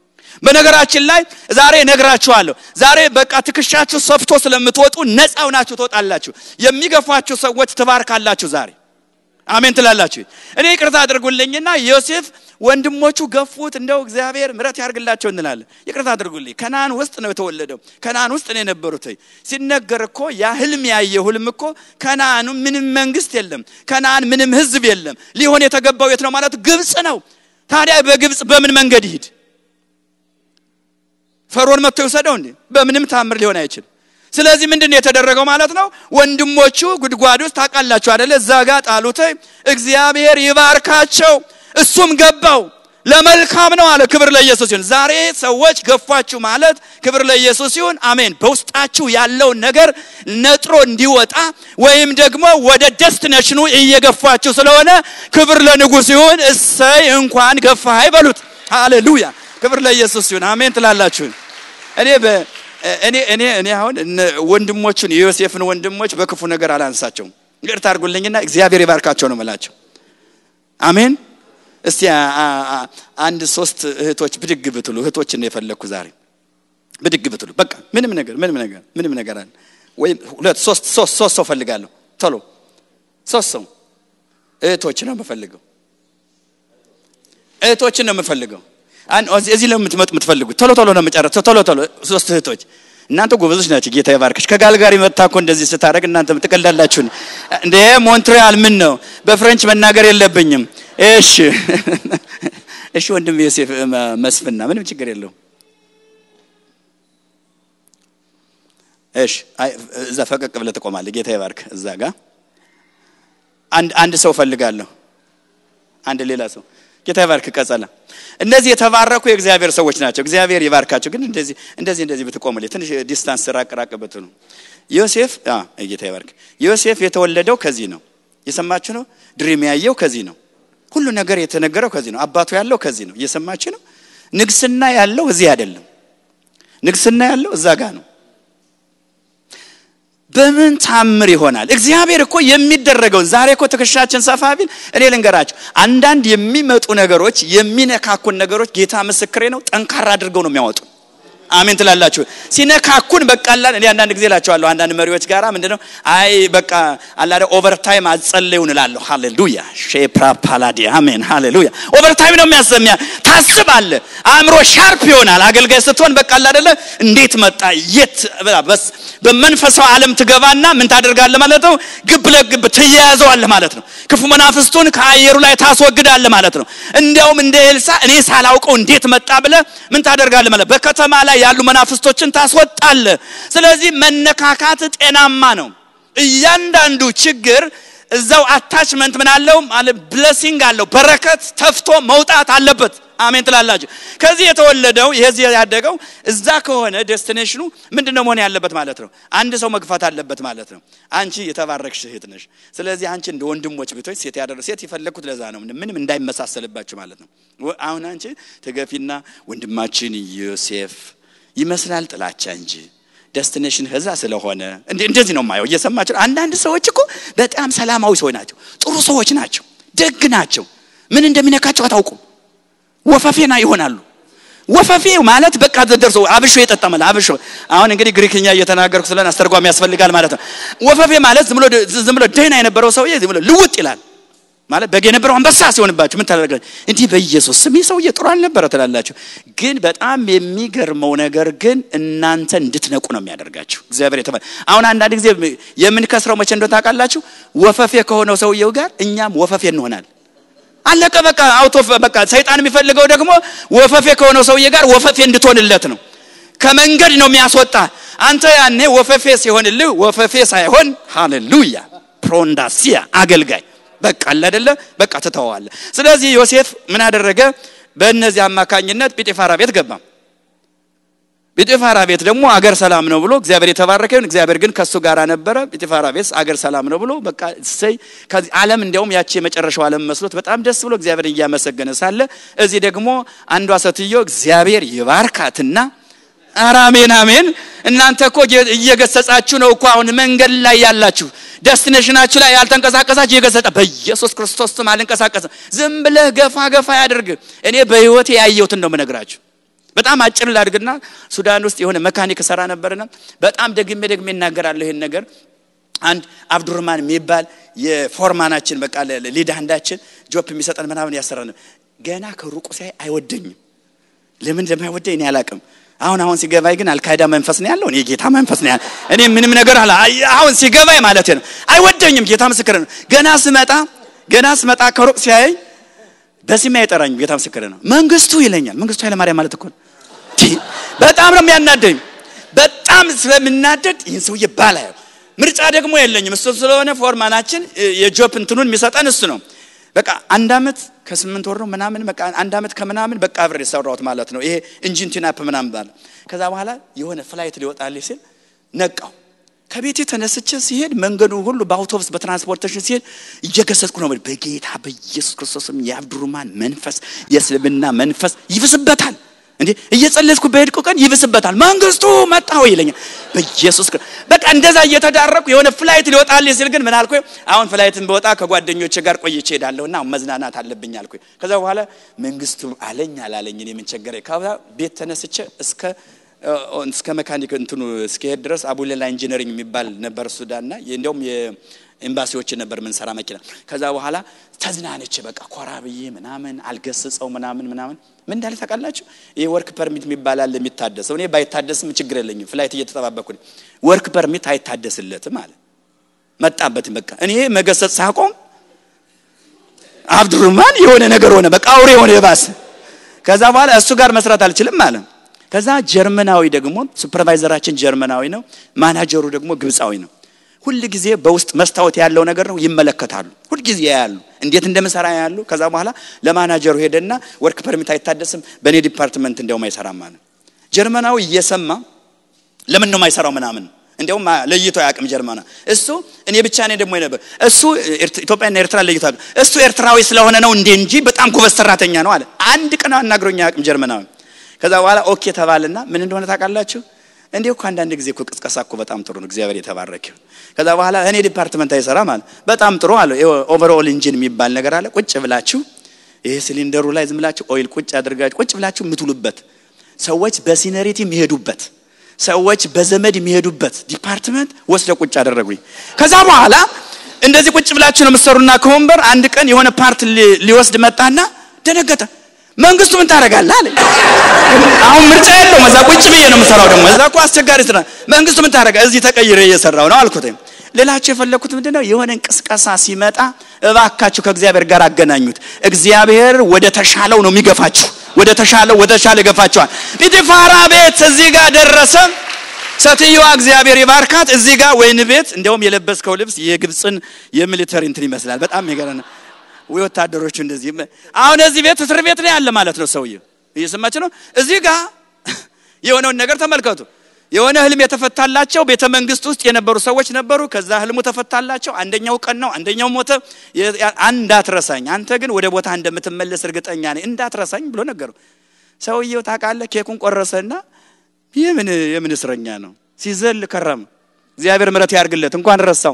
በነገራችን ላይ ዛሬ ነግራችኋለሁ። ዛሬ በቃ ትከሻችሁ ሰፍቶ ስለምትወጡ ነፃ ሆናችሁ ትወጣላችሁ። የሚገፏችሁ ሰዎች ትባርካላችሁ። ዛሬ አሜን ትላላችሁ። እኔ ይቅርታ አድርጉልኝና ዮሴፍ ወንድሞቹ ገፉት፣ እንደው እግዚአብሔር ምሕረት ያርግላቸው እንላለን። ይቅርታ አድርጉልኝ። ከናን ውስጥ ነው የተወለደው። ከናን ውስጥ ነው የነበሩት። ሲነገር እኮ ያ ህልም ያየ ህልም እኮ ከናኑ ምንም መንግስት የለም፣ ከናን ምንም ህዝብ የለም። ሊሆን የተገባው የት ነው ማለት ግብፅ ነው። ታዲያ በግብፅ በምን መንገድ ይሂድ? ፈርዖን መጥቶ ይውሰደው እንዴ? በምንም ታምር ሊሆን አይችልም። ስለዚህ ምንድን ነው የተደረገው ማለት ነው? ወንድሞቹ ጉድጓድ ውስጥ ታውቃላችሁ አደለ? እዛ ጋር ጣሉት። እግዚአብሔር ይባርካቸው። እሱም ገባው ለመልካም ነው አለ። ክብር ለኢየሱስ ይሁን። ዛሬ ሰዎች ገፏችሁ ማለት ክብር ለኢየሱስ ይሁን። አሜን። በውስጣችሁ ያለውን ነገር ነጥሮ እንዲወጣ ወይም ደግሞ ወደ ደስቲኔሽኑ እየገፋችሁ ስለሆነ ክብር ለንጉሥ ይሁን። እሰይ እንኳን ገፋህ አይበሉት። ሃሌሉያ ክብር ለኢየሱስ ይሁን። አሜን ትላላችሁ። እኔ እኔ እኔ እኔ አሁን ወንድሞቹን የዮሴፍን ወንድሞች በክፉ ነገር አላንሳቸውም። ይቅርታ አድርጉልኝና እግዚአብሔር ይባርካቸው ነው የምላቸው። አሜን። እስቲ አንድ ሶስት እህቶች ብድግ ብትሉ፣ እህቶችን ነው የፈለግኩ ዛሬ። ብድግ ብትሉ በቃ ምንም ነገር ምንም ነገር ምንም ነገር አለ ወይም ሁለት ሶስት ሶስት ሶስት ሰው ፈልጋለሁ። ቶሎ ሶስት ሰው እህቶች ነው የምፈልገው። እህቶችን ነው የምፈልገው። እዚህ ለምትመጡ የምትፈልጉት ቶሎ ቶሎ ነው የምጨረስ። ቶሎ ቶሎ ሶስት እህቶች እናንተ ጎበዞች ናቸው። ጌታ ይባርክሽ። ከጋልጋሪ መጣ እኮ እንደዚህ ስታደርግ እናንተ ትቀልዳላችሁ እንዴ? ሞንትሪያል ምን ነው? በፍሬንች መናገር የለብኝም። እሺ እሺ፣ ወንድም ዮሴፍ መስፍና ምንም ችግር የለውም። እሺ፣ እዛ ፈቀቅ ብለህ ትቆማለህ። ጌታ ይባርክ። እዛ ጋር አንድ አንድ ሰው ፈልጋለሁ። አንድ ሌላ ሰው ጌታ ይባርክ ቀጸላ እነዚህ የተባረኩ የእግዚአብሔር ሰዎች ናቸው እግዚአብሔር ይባርካቸው ግን እንደዚህ እንደዚህ እንደዚህ ብትቆምልኝ ትንሽ ዲስታንስ ራቅ ራቅ ብትሉ ዮሴፍ ጌታ ይባርክ ዮሴፍ የተወለደው ከዚህ ነው እየሰማችሁ ነው ድሪም ያየው ከዚህ ነው ሁሉ ነገር የተነገረው ከዚህ ነው አባቱ ያለው ከዚህ ነው እየሰማችሁ ነው ንግስና ያለው እዚህ አይደለም ንግስና ያለው እዛ ጋር ነው በምን ታምር ይሆናል እግዚአብሔር እኮ የሚደረገውን ዛሬ እኮ ትከሻችን ሰፋ ቢል እኔ ልንገራችሁ አንዳንድ የሚመጡ ነገሮች የሚነካኩን ነገሮች ጌታ ምስክሬ ነው ጠንካራ አድርገው ነው የሚያወጡ አሜን ትላላችሁ ሲነካኩን በቃ አላን እኔ አንዳንድ ጊዜ እላቸዋለሁ አንዳንድ መሪዎች ጋራ ምንድነው አይ በቃ አላደ ኦቨርታይም አጸለዩን እላለሁ ሃሌሉያ ሼፕራ ፓላዲ አሜን ሃሌሉያ ኦቨርታይም ነው የሚያሰሚያ ታስባለ አእምሮ ሻርፕ ይሆናል አገልጋይ ስትሆን በቃ አላደለ እንዴት መጣ የት በስ በመንፈሳዊ ዓለም ትገባና ምን ታደርጋለህ ማለት ነው ግብ ለግብ ትያያዘዋለህ ማለት ነው ክፉ መናፍስቱን ከአየሩ ላይ ታስወግዳለህ ማለት ነው እንዲያውም እንደ ኤልሳ እኔ ሳላውቀው እንዴት መጣ ብለ ምን ታደርጋለህ ማለት በከተማ ላይ ያሉ መናፍስቶችን ታስወጣለ ስለዚህ መነካካት ጤናማ ነው እያንዳንዱ ችግር እዛው አታችመንት ምን አለው ማለት ብለሲንግ አለው በረከት ተፍቶ መውጣት አለበት አሜን ትላላችሁ ከዚህ የተወለደው ይሄዚህ ያደገው እዛ ከሆነ ዴስቲኔሽኑ ምንድነው መሆን ያለበት ማለት ነው አንድ ሰው መግፋት አለበት ማለት ነው አንቺ የተባረክሽ እህት ነሽ ስለዚህ አንቺ እንደ ወንድሞች ቤቶች ሴት ያደረ ሴት የፈለግኩት ለዛ ነው ምንም እንዳይመሳሰልባችሁ ማለት ነው አሁን አንቺ ተገፊና ወንድማችን ዮሴፍ ይመስላል ጥላቻ እንጂ ደስቲኔሽን ህዛ ስለሆነ እንደዚህ ነው ማየው እየሰማችሁ አንዳንድ ሰዎች እኮ በጣም ሰላማዊ ሰዎች ናቸው ጥሩ ሰዎች ናቸው ደግ ናቸው ምን እንደሚነካቸው አታውቁም ወፈፌና ይሆናሉ ወፈፌ ማለት በቃ ደርሶ አብሾ የጠጠመለ አብሾ አሁን እንግዲህ ግሪክኛ እየተናገርኩ ስለሆነ አስተርጓሚ ያስፈልጋል ማለት ነው ወፈፌ ማለት ዝም ብሎ ዝም ብሎ ደህና የነበረው ሰውዬ ዝም ብሎ ልውጥ ይላል ማለት በግ የነበረው አንበሳ ሲሆንባችሁ ምን ታደርጋል እንዲህ በኢየሱስ ስም ሰውዬ ጥሩ አልነበረ ትላላችሁ ግን በጣም የሚገርመው ነገር ግን እናንተ እንድትነቁ ነው የሚያደርጋችሁ እግዚአብሔር የተባለ አሁን አንዳንድ ጊዜ የምንከስረው መቼ እንደሆነ ታውቃላችሁ ወፈፌ ከሆነው ሰውየው ጋር እኛም ወፈፌ እንሆናል አለቀ በቃ አውቶ በቃ ሰይጣን የሚፈልገው ደግሞ ወፈፌ ከሆነው ሰውዬ ጋር ወፈፌ እንድትሆንለት ነው ከመንገድ ነው የሚያስወጣ አንተ ያኔ ወፈፌ ሲሆንልህ ወፈፌ ሳይሆን ሃሌሉያ ፕሮንዳሲያ አገልጋይ በቃ አለ አይደለ በቃ ትተዋለ ስለዚህ ዮሴፍ ምን አደረገ በእነዚህ አማካኝነት ጲጤፋራ ቤት ገባ ጲጤፋራ ቤት ደግሞ አገር ሰላም ነው ብሎ እግዚአብሔር የተባረከ ይሁን እግዚአብሔር ግን ከሱ ጋር ነበረ ጲጤፋራ ቤት አገር ሰላም ነው ብሎ በቃ እሰይ ከዚህ ዓለም እንዲያውም ያቺ የመጨረሻው ዓለም መስሎት በጣም ደስ ብሎ እግዚአብሔር እያመሰገነ ሳለ እዚህ ደግሞ አንዷ ሴትዮ እግዚአብሔር ይባርካትና ኧረ አሜን አሜን እናንተ እኮ እየገሰጻችሁ ነው እኮ አሁን መንገድ ላይ ያላችሁ ደስቲኔሽናችሁ ላይ ያልተንቀሳቀሳችሁ እየገሰጸ በኢየሱስ ክርስቶስ ስም አልንቀሳቀስም ዝም ብለህ ገፋ ገፋ ያድርግ እኔ በህይወቴ ያየሁትን ነው ምነግራችሁ በጣም አጭር ላድርግና ሱዳን ውስጥ የሆነ መካኒክ ሰራ ነበርና በጣም ደግሜ ደግሜ እናገራለሁ ይሄን ነገር አንድ አብዱርማን የሚባል የፎርማናችን በቃ ሊድ አንዳችን ጆፕ የሚሰጠን ምናምን ያሰራን ገና ከሩቁ ሲያይ አይወደኝም ለምን እንደማይወደኝ እኔ አላቅም አሁን አሁን ሲገባይ ግን አልካይዳ መንፈስ ነው ያለው እኔ ጌታ መንፈስ ነው ያለው እኔ ምንም ነገር አላ አሁን ሲገባይ ማለት ነው አይወደኝም ጌታ ምስክር ነው ገና ስመጣ ገና ስመጣ ከሩቅ ሲያይ በስሜ አይጠራኝም ጌታ ምስክር ነው መንግስቱ ይለኛል መንግስቱ ኃይለማርያም ማለት እኮ ነው በጣም ነው የሚያናደኝ በጣም ስለምናደድ ይህን ሰውዬ ባላየው ምርጫ ደግሞ የለኝም እሱ ስለሆነ ፎርማናችን የጆፕ እንትኑን የሚሰጠን እሱ ነው በቃ አንድ አመት ከስምንት ወር ነው ምናምን በቃ አንድ አመት ከምናምን በቃ አብሬ የሰራሁት ማለት ነው ይሄ እንጂን ቲናፕ ምናምን ባለ ከዛ በኋላ የሆነ ፍላይት ሊወጣልኝ ሲል ነቃው ከቤቴ ተነስቼ ሲሄድ መንገዱ ሁሉ በአውቶቡስ በትራንስፖርቴሽን ሲሄድ እየገሰጽኩ ነው በጌታ በኢየሱስ ክርስቶስም የአብዱሩማን መንፈስ የእስልምና መንፈስ ይብስበታል እንዴ እየጸለይኩ በሄድኩ ቀን ይብስበታል መንግስቱ መጣው ይለኛል በኢየሱስ በቃ እንደዛ እየተዳረኩ የሆነ ፍላይት ሊወጣልኝ ሲል ግን ምን አልኩ አሁን ፍላይትን በወጣ ከጓደኞች ጋር ቆይቼ ሄዳለሁና መዝናናት አለብኝ አልኩ ከዛ በኋላ መንግስቱ አለኝ አላለኝ እኔ ምን ቸገረኝ ከዛ ቤት ተነስቼ እስከ እስከ መካኒክ እንትኑ እስከሄድ ድረስ አቡሌላ ኢንጂነሪንግ የሚባል ነበር ሱዳንና እንዲያውም ኤምባሲዎች ነበር ምንሰራ መኪና ከዛ በኋላ ተዝናነች በቃ ኮራ ብዬ ምናምን አልገስጸው ምናምን ምናምን ምን እንዳለ ታውቃላችሁ ይሄ ወርክ ፐርሚት የሚባል አለ የሚታደሰው እኔ ባይታደስም ችግር የለኝም ፍላይት እየተጠባበኩ ወርክ ፐርሚት አይታደስለትም አለ መጣበትም በቃ እኔ መገሰጽ ሳቆም አብዱርማን የሆነ ነገር ሆነ በቃ አውሬ የሆነ የባሰ ከዛ በኋላ እሱ ጋር መስራት አልችልም አለ ከዛ ጀርመናዊ ደግሞ ሱፐርቫይዘራችን ጀርመናዊ ነው ማናጀሩ ደግሞ ግብፃዊ ነው ሁል ጊዜ በውስጥ መስታወት ያለው ነገር ነው ይመለከታሉ ሁል ጊዜ ያያሉ እንዴት እንደምሰራ ያሉ። ከዛ በኋላ ለማናጀሩ ሄደና ወርክ ፐርሚት አይታደስም፣ በእኔ ዲፓርትመንት እንዲያውም አይሰራም አለ። ጀርመናዊ እየሰማ ለምን ነው የማይሰራው ምናምን እንዲያውም ለይቶ አያውቅም ጀርመና እሱ እኔ ብቻ ነኝ ደግሞ ነበር እሱ ኢትዮጵያና ኤርትራ ለይቶ አያውቅም እሱ ኤርትራዊ ስለሆነ ነው እንዴ እንጂ በጣም ጎበዝ ሰራተኛ ነው አለ አንድ ቀን አናግሮኝ አያውቅም ጀርመናዊ ከዛ በኋላ ኦኬ ተባልና ምን እንደሆነ ታውቃላችሁ እንዲሁ እኮ አንዳንድ ጊዜ እኮ ቅስቀሳ እኮ በጣም ጥሩ ነው እግዚአብሔር የተባረከ ከዛ በኋላ እኔ ዲፓርትመንት አይሰራም አለ በጣም ጥሩ አለ ኦቨርኦል ኢንጂን የሚባል ነገር አለ ቁጭ ብላችሁ ይሄ ሲሊንደሩ ላይ ዝም ብላችሁ ኦይል ቁጭ አድርጋችሁ ቁጭ ብላችሁ የምትውሉበት ሰዎች በሲነሪቲ የሚሄዱበት ሰዎች በዘመድ የሚሄዱበት ዲፓርትመንት ወስደ ቁጭ አደረጉኝ። ከዛ በኋላ እንደዚህ ቁጭ ብላችሁ ነው የምትሰሩና ከወንበር አንድ ቀን የሆነ ፓርት ሊወስድ መጣና ደነገጠ። መንግስቱ ምን ታደርጋለህ አለ። አሁን ምርጫ የለውም። እዛ ቁጭ ብዬ ነው የምሰራው። ደግሞ እዛ እኮ አስቸጋሪ ስራ። መንግስቱ ምን ታደርጋ? እዚህ ተቀይረ እየሰራው ነው አልኩት። ሌላችሁ የፈለኩት ምንድነው የሆነ እንቅስቃሴ ሲመጣ እባካችሁ ከእግዚአብሔር ጋር አገናኙት። እግዚአብሔር ወደ ተሻለው ነው የሚገፋችሁ ወደ ተሻለው ወደ ተሻለ ገፋቸዋል። ጲጢፋራ ቤት እዚህ ጋር ደረሰ። ሴትዮዋ እግዚአብሔር ይባርካት። እዚህ ጋር ወይን ቤት እንደውም የለበስከው ልብስ የግብፅን የሚሊተሪ እንትን ይመስላል። በጣም የሚገርም ወይ ወታደሮቹ እንደዚህ። አሁን እዚህ ቤት እስር ቤት ላይ ያለ ማለት ነው ሰውዬው። እየሰማችሁ ነው። እዚህ ጋር የሆነውን ነገር ተመልከቱ። የሆነ ህልም የተፈታላቸው ቤተ መንግስት ውስጥ የነበሩ ሰዎች ነበሩ። ከዛ ህልሙ ተፈታላቸው። አንደኛው ቀን ነው፣ አንደኛው ሞተ። እንዳትረሳኝ አንተ ግን ወደ ቦታ እንደምትመለስ እርግጠኛ ነኝ፣ እንዳትረሳኝ ብሎ ነገሩ። ሰውየው ታውቃለህ፣ ኬኩን ቆረሰና የምን የምን እስረኛ ነው ሲዘል ከረም። እግዚአብሔር ምሕረት ያርግለት። እንኳን ረሳው፣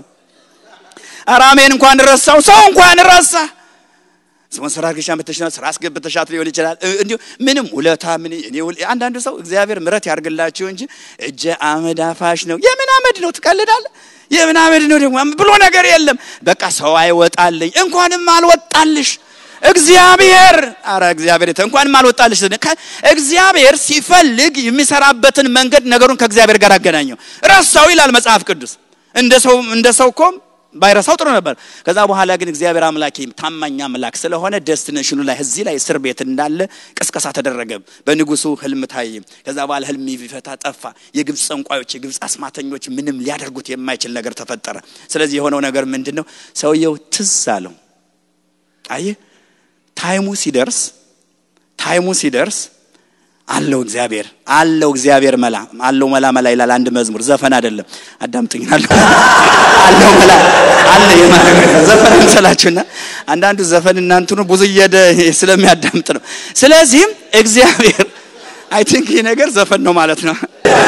አራሜን እንኳን ረሳው፣ ሰው እንኳን ረሳ። ስፖንሰር አድርገሻ ብትሽና ስራ አስገብተሻት ሊሆን ይችላል። እንዲሁ ምንም ውለታ ምን እኔ አንዳንዱ ሰው እግዚአብሔር ምሕረት ያርግላችሁ እንጂ እጀ አመድ አፋሽ ነው። የምን አመድ ነው ትቀልዳለህ? የምን አመድ ነው ደግሞ ብሎ ነገር የለም። በቃ ሰው አይወጣልኝ። እንኳንም አልወጣልሽ እግዚአብሔር አረ እግዚአብሔር እንኳንም አልወጣልሽ። እግዚአብሔር ሲፈልግ የሚሰራበትን መንገድ ነገሩን ከእግዚአብሔር ጋር አገናኘው። ረሳው ይላል መጽሐፍ ቅዱስ። እንደ ሰው እንደ ሰው እኮ ባይረሳው ጥሩ ነበር። ከዛ በኋላ ግን እግዚአብሔር አምላክ ታማኝ አምላክ ስለሆነ ደስቲኔሽኑ ላይ እዚህ ላይ እስር ቤት እንዳለ ቅስቀሳ ተደረገ። በንጉሱ ህልም ታየ። ከዛ በኋላ ህልም ይፈታ ጠፋ። የግብፅ ጠንቋዮች፣ የግብፅ አስማተኞች ምንም ሊያደርጉት የማይችል ነገር ተፈጠረ። ስለዚህ የሆነው ነገር ምንድን ነው? ሰውየው ትዝ አለው። አየህ፣ ታይሙ ሲደርስ ታይሙ ሲደርስ አለው እግዚአብሔር አለው እግዚአብሔር መላ አለው መላ መላ ይላል አንድ መዝሙር ዘፈን አይደለም አዳምጡኝ አለው አለው መላ አለ የማለት ዘፈን እንሰላችሁና አንዳንዱ ዘፈን እናንተኑ ብዙ እየደ ስለሚያዳምጥ ነው ስለዚህም እግዚአብሔር አይ ቲንክ ይህ ነገር ዘፈን ነው ማለት ነው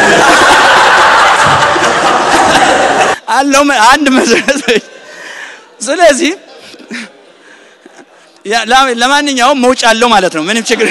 አለው አንድ መዝሙር ስለዚህ ለማንኛውም መውጫ አለው ማለት ነው ምንም ችግር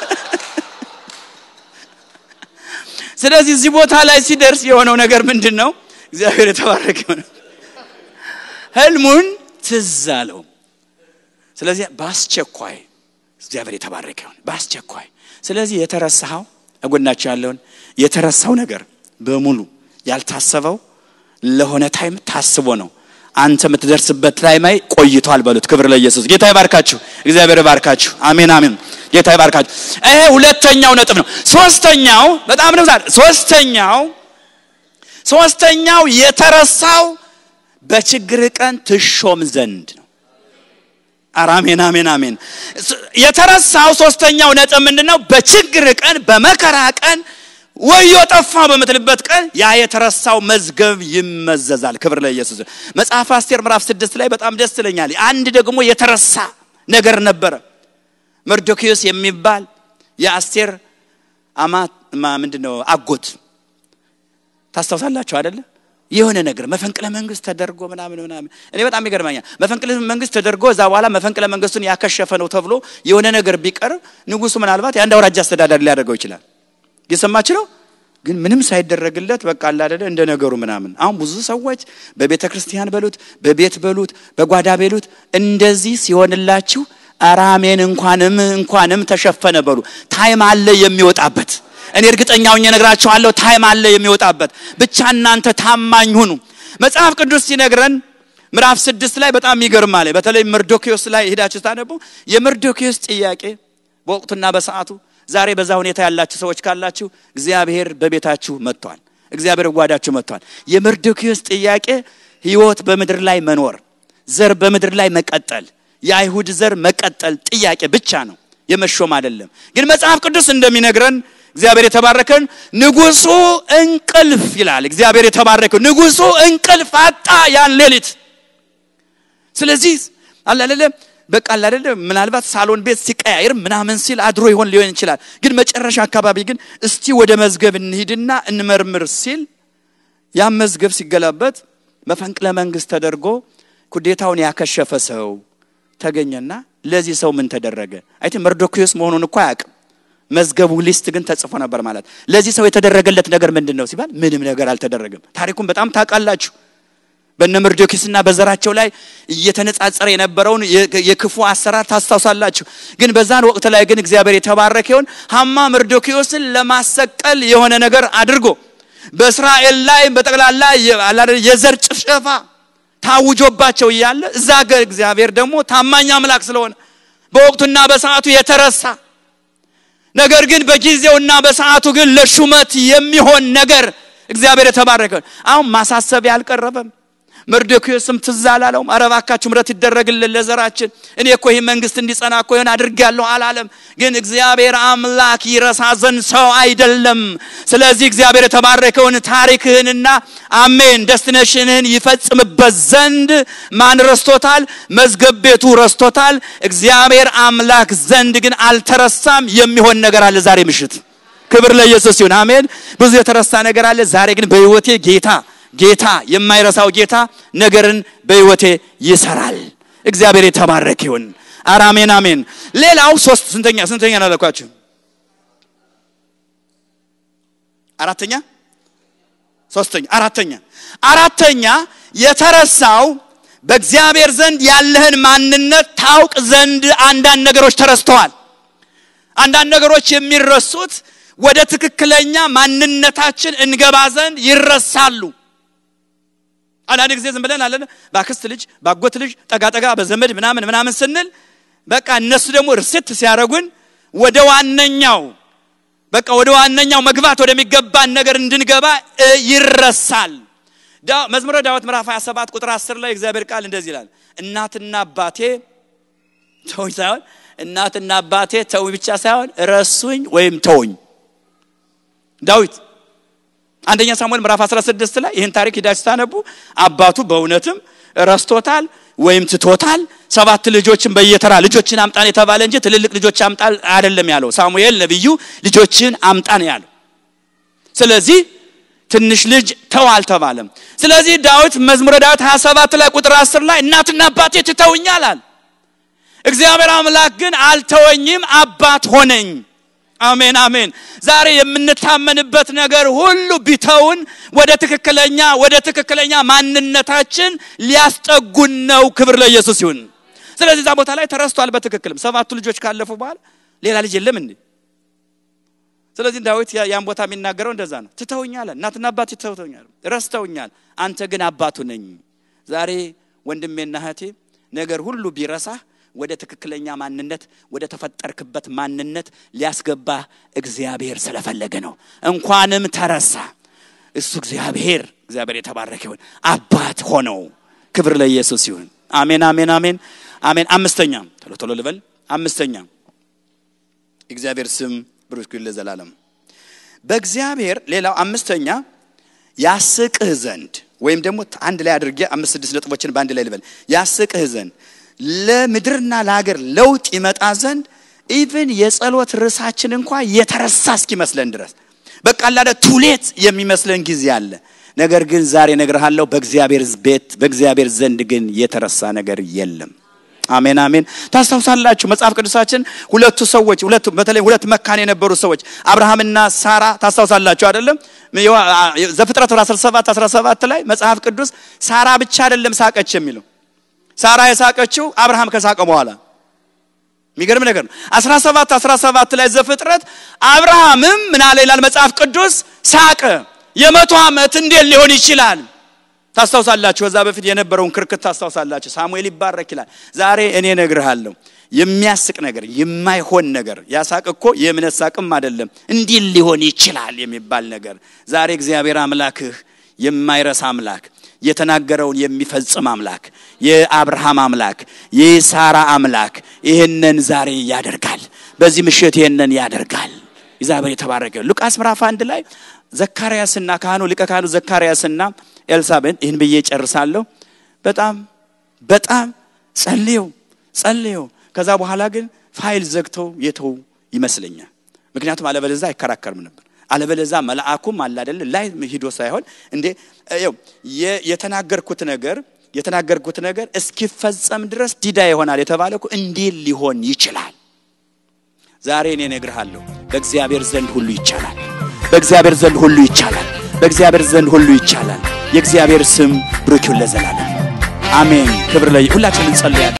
ስለዚህ እዚህ ቦታ ላይ ሲደርስ የሆነው ነገር ምንድን ነው? እግዚአብሔር የተባረከ ነው። ህልሙን ትዝ አለው። ስለዚህ በአስቸኳይ እግዚአብሔር የተባረከ ይሁን። በአስቸኳይ ስለዚህ የተረሳኸው እጎናቸው ያለውን የተረሳው ነገር በሙሉ ያልታሰበው ለሆነ ታይም ታስቦ ነው። አንተ የምትደርስበት ታይም ላይ ቆይቷል በሉት። ክብር ለኢየሱስ። ጌታ ይባርካችሁ። እግዚአብሔር ይባርካችሁ። አሜን አሜን። ጌታ ይባርካችሁ። ይሄ ሁለተኛው ነጥብ ነው። ሶስተኛው በጣም ነው ሶስተኛው ሶስተኛው የተረሳው በችግር ቀን ትሾም ዘንድ ነው። ኧረ አሜን አሜን አሜን። የተረሳው ሶስተኛው ነጥብ ምንድን ነው? በችግር ቀን በመከራ ቀን ወዮ ጠፋ በምትልበት ቀን ያ የተረሳው መዝገብ ይመዘዛል። ክብር ለኢየሱስ። መጽሐፍ አስቴር ምዕራፍ ስድስት ላይ በጣም ደስ ይለኛል። አንድ ደግሞ የተረሳ ነገር ነበረ። መርዶኪዮስ የሚባል የአስቴር አማት ምንድነው አጎት ታስታውሳላችሁ አይደለ? የሆነ ነገር መፈንቅለ መንግስት ተደርጎ ምናምን ምናምን እኔ በጣም ይገርመኛል። መፈንቅለ መንግስት ተደርጎ እዛ በኋላ መፈንቅለ መንግስቱን ያከሸፈ ነው ተብሎ የሆነ ነገር ቢቀርብ ንጉሱ ምናልባት የአንድ አውራጃ አስተዳዳሪ ሊያደርገው ይችላል። እየሰማች ነው። ግን ምንም ሳይደረግለት በቃ አላደለ እንደ ነገሩ ምናምን። አሁን ብዙ ሰዎች በቤተ ክርስቲያን በሉት በቤት በሉት በጓዳ በሉት እንደዚህ ሲሆንላችሁ አራሜን እንኳንም እንኳንም ተሸፈነ በሉ። ታይም አለ የሚወጣበት። እኔ እርግጠኛ ሆኜ እነግራችኋለሁ፣ ታይም አለ የሚወጣበት። ብቻ እናንተ ታማኝ ሁኑ። መጽሐፍ ቅዱስ ሲነግረን ምዕራፍ ስድስት ላይ በጣም ይገርማል። በተለይ መርዶኪዮስ ላይ ሄዳችሁ ታነቡ የመርዶኪዮስ ጥያቄ በወቅቱና በሰዓቱ ዛሬ በዛ ሁኔታ ያላችሁ ሰዎች ካላችሁ እግዚአብሔር በቤታችሁ መጥቷል። እግዚአብሔር ጓዳችሁ መጥቷል። የመርዶኪዮስ ጥያቄ ህይወት በምድር ላይ መኖር፣ ዘር በምድር ላይ መቀጠል፣ የአይሁድ ዘር መቀጠል ጥያቄ ብቻ ነው፣ የመሾም አይደለም። ግን መጽሐፍ ቅዱስ እንደሚነግረን እግዚአብሔር የተባረከን ንጉሱ እንቅልፍ ይላል። እግዚአብሔር የተባረከው ንጉሱ እንቅልፍ አጣ ያን ሌሊት። ስለዚህ አላለለ በቃ አላለለ ምናልባት ሳሎን ቤት ሲቀያይር ምናምን ሲል አድሮ ይሆን ሊሆን ይችላል። ግን መጨረሻ አካባቢ ግን እስቲ ወደ መዝገብ እንሂድና እንመርምር ሲል ያን መዝገብ ሲገላበት መፈንቅለ መንግስት ተደርጎ ኩዴታውን ያከሸፈ ሰው ተገኘና ለዚህ ሰው ምን ተደረገ? አይቲ መርዶክዮስ መሆኑን እኮ አያውቅም። መዝገቡ ሊስት ግን ተጽፎ ነበር ማለት። ለዚህ ሰው የተደረገለት ነገር ምንድን ነው ሲባል ምንም ነገር አልተደረገም። ታሪኩን በጣም ታውቃላችሁ። በነ መርዶክዮስና በዘራቸው ላይ እየተነጻጸረ የነበረውን የክፉ አሰራር ታስታውሳላችሁ። ግን በዛን ወቅት ላይ ግን እግዚአብሔር የተባረከ ይሁን ሀማ መርዶክዮስን ለማሰቀል የሆነ ነገር አድርጎ በእስራኤል ላይ በጠቅላላ የዘር ጭፍጨፋ ታውጆባቸው እያለ እዛ ጋር እግዚአብሔር ደግሞ ታማኝ አምላክ ስለሆነ በወቅቱና በሰዓቱ የተረሳ ነገር ግን በጊዜውና በሰዓቱ ግን ለሹመት የሚሆን ነገር እግዚአብሔር የተባረከ አሁን ማሳሰቢያ አልቀረበም። መርዶክዮስም ትዝ አላለውም። ኧረ እባካችሁ ምሕረት ይደረግልን ለዘራችን፣ እኔ እኮ ይህ መንግስት እንዲጸና እኮ ይሆን አድርጌያለሁ አላለም። ግን እግዚአብሔር አምላክ ይረሳ ዘንድ ሰው አይደለም። ስለዚህ እግዚአብሔር የተባረከውን ታሪክህንና አሜን ደስቲኔሽንህን ይፈጽምበት ዘንድ ማን ረስቶታል? መዝገብ ቤቱ ረስቶታል። እግዚአብሔር አምላክ ዘንድ ግን አልተረሳም። የሚሆን ነገር አለ ዛሬ ምሽት። ክብር ለኢየሱስ ይሁን። አሜን። ብዙ የተረሳ ነገር አለ። ዛሬ ግን በህይወቴ ጌታ ጌታ የማይረሳው ጌታ ነገርን በህይወቴ ይሰራል። እግዚአብሔር የተባረክ ይሁን። ኧረ አሜን አሜን። ሌላው ሶስት ስንተኛ ስንተኛ ናለኳችሁ? አራተኛ ሶስተኛ አራተኛ አራተኛ የተረሳው በእግዚአብሔር ዘንድ ያለህን ማንነት ታውቅ ዘንድ አንዳንድ ነገሮች ተረስተዋል። አንዳንድ ነገሮች የሚረሱት ወደ ትክክለኛ ማንነታችን እንገባ ዘንድ ይረሳሉ። አንዳንድ ጊዜ ዝም ብለን አለን በአክስት ልጅ በአጎት ልጅ ጠጋጠጋ በዘመድ ምናምን ምናምን ስንል በቃ እነሱ ደግሞ ርሴት ሲያደርጉን ወደ ዋነኛው በቃ ወደ ዋነኛው መግባት ወደሚገባን ነገር እንድንገባ ይረሳል። መዝሙረ ዳዊት ምዕራፍ 27 ቁጥር 10 ላይ እግዚአብሔር ቃል እንደዚህ ይላል፣ እናትና አባቴ ተውኝ ሳይሆን እናትና አባቴ ተውኝ ብቻ ሳይሆን ረሱኝ ወይም ተውኝ። ዳዊት አንደኛ ሳሙኤል ምዕራፍ 16 ላይ ይህን ታሪክ ሂዳችሁ ስታነቡ አባቱ በእውነትም ረስቶታል ወይም ትቶታል። ሰባት ልጆችን በየተራ ልጆችን አምጣን የተባለ እንጂ ትልልቅ ልጆች አምጣ አይደለም ያለው። ሳሙኤል ነቢዩ ልጆችን አምጣ ነው ያለው። ስለዚህ ትንሽ ልጅ ተው አልተባለም። ስለዚህ ዳዊት መዝሙረ ዳዊት 27 ላይ ቁጥር 10 ላይ እናትና አባቴ ትተውኛል አለ። እግዚአብሔር አምላክ ግን አልተወኝም፣ አባት ሆነኝ። አሜን አሜን። ዛሬ የምንታመንበት ነገር ሁሉ ቢተውን ወደ ትክክለኛ ወደ ትክክለኛ ማንነታችን ሊያስጠጉን ነው። ክብር ለኢየሱስ ይሁን። ስለዚህ እዛ ቦታ ላይ ተረስቷል። በትክክልም ሰባቱ ልጆች ካለፉ በኋላ ሌላ ልጅ የለም እንዴ? ስለዚህ ዳዊት ያን ቦታ የሚናገረው እንደዛ ነው። ትተውኛል፣ እናትና አባት ትተውኛል፣ ረስተውኛል፣ አንተ ግን አባቱ ነኝ። ዛሬ ወንድሜና እህቴ ነገር ሁሉ ቢረሳህ ወደ ትክክለኛ ማንነት ወደ ተፈጠርክበት ማንነት ሊያስገባ እግዚአብሔር ስለፈለገ ነው። እንኳንም ተረሳ እሱ እግዚአብሔር እግዚአብሔር የተባረከ ይሁን አባት ሆነው። ክብር ለኢየሱስ ይሁን። አሜን አሜን አሜን አሜን። አምስተኛ ቶሎ ቶሎ ልበል። አምስተኛ እግዚአብሔር ስም ብሩክ ይሁን ለዘላለም። በእግዚአብሔር ሌላው አምስተኛ ያስቅህ ዘንድ ወይም ደግሞ አንድ ላይ አድርጌ አምስት ስድስት ነጥቦችን በአንድ ላይ ልበል። ያስቅህ ዘንድ ለምድርና ለሀገር ለውጥ ይመጣ ዘንድ ኢቭን የጸሎት ርዕሳችን እንኳ የተረሳ እስኪመስለን ድረስ በቃ ላደ ቱሌት የሚመስለን ጊዜ አለ። ነገር ግን ዛሬ እነግርሃለሁ በእግዚአብሔር ቤት በእግዚአብሔር ዘንድ ግን የተረሳ ነገር የለም። አሜን አሜን። ታስታውሳላችሁ መጽሐፍ ቅዱሳችን ሁለቱ ሰዎች ሁለቱ በተለይ ሁለት መካን የነበሩ ሰዎች አብርሃምና ሳራ ታስታውሳላችሁ አይደለም? ዘፍጥረት 17 17 ላይ መጽሐፍ ቅዱስ ሳራ ብቻ አይደለም ሳቀች የሚለው ሳራ የሳቀችው አብርሃም ከሳቀ በኋላ የሚገርም ነገር ነው። 17 17 ላይ ዘፍጥረት አብርሃምም ምን አለ ይላል መጽሐፍ ቅዱስ ሳቀ። የመቶ ዓመት እንዴት ሊሆን ይችላል? ታስታውሳላችሁ። ከዛ በፊት የነበረውን ክርክት ታስታውሳላችሁ። ሳሙኤል ይባረክ ይላል። ዛሬ እኔ ነግርሃለሁ የሚያስቅ ነገር የማይሆን ነገር ያሳቅ እኮ የእምነት ሳቅም አይደለም እንዲህ ሊሆን ይችላል የሚባል ነገር ዛሬ እግዚአብሔር አምላክህ የማይረሳ አምላክ የተናገረውን የሚፈጽም አምላክ የአብርሃም አምላክ የሳራ አምላክ ይህንን ዛሬ ያደርጋል። በዚህ ምሽት ይህንን ያደርጋል። እግዚአብሔር የተባረከ ሉቃስ ምዕራፍ አንድ ላይ ዘካርያስና ካህኑ ሊቀ ካህኑ ዘካርያስና ኤልሳቤጥ ይህን ብዬ ጨርሳለሁ። በጣም በጣም ጸልየው ጸልየው ከዛ በኋላ ግን ፋይል ዘግተው የተው ይመስለኛል። ምክንያቱም አለበለዛ አይከራከርም ነበር። አለበለዛ መልአኩም አለ አይደል ላይ ሂዶ ሳይሆን እንዴ ይኸው የተናገርኩት ነገር የተናገርኩት ነገር እስኪፈጸም ድረስ ዲዳ ይሆናል የተባለ እኮ እንዴት ሊሆን ይችላል? ዛሬ እኔ እነግርሃለሁ፣ በእግዚአብሔር ዘንድ ሁሉ ይቻላል። በእግዚአብሔር ዘንድ ሁሉ ይቻላል። በእግዚአብሔር ዘንድ ሁሉ ይቻላል። የእግዚአብሔር ስም ብሩክ ይሁን ለዘላለም አሜን። ክብር ላይ ሁላችንን እንጸልያለን።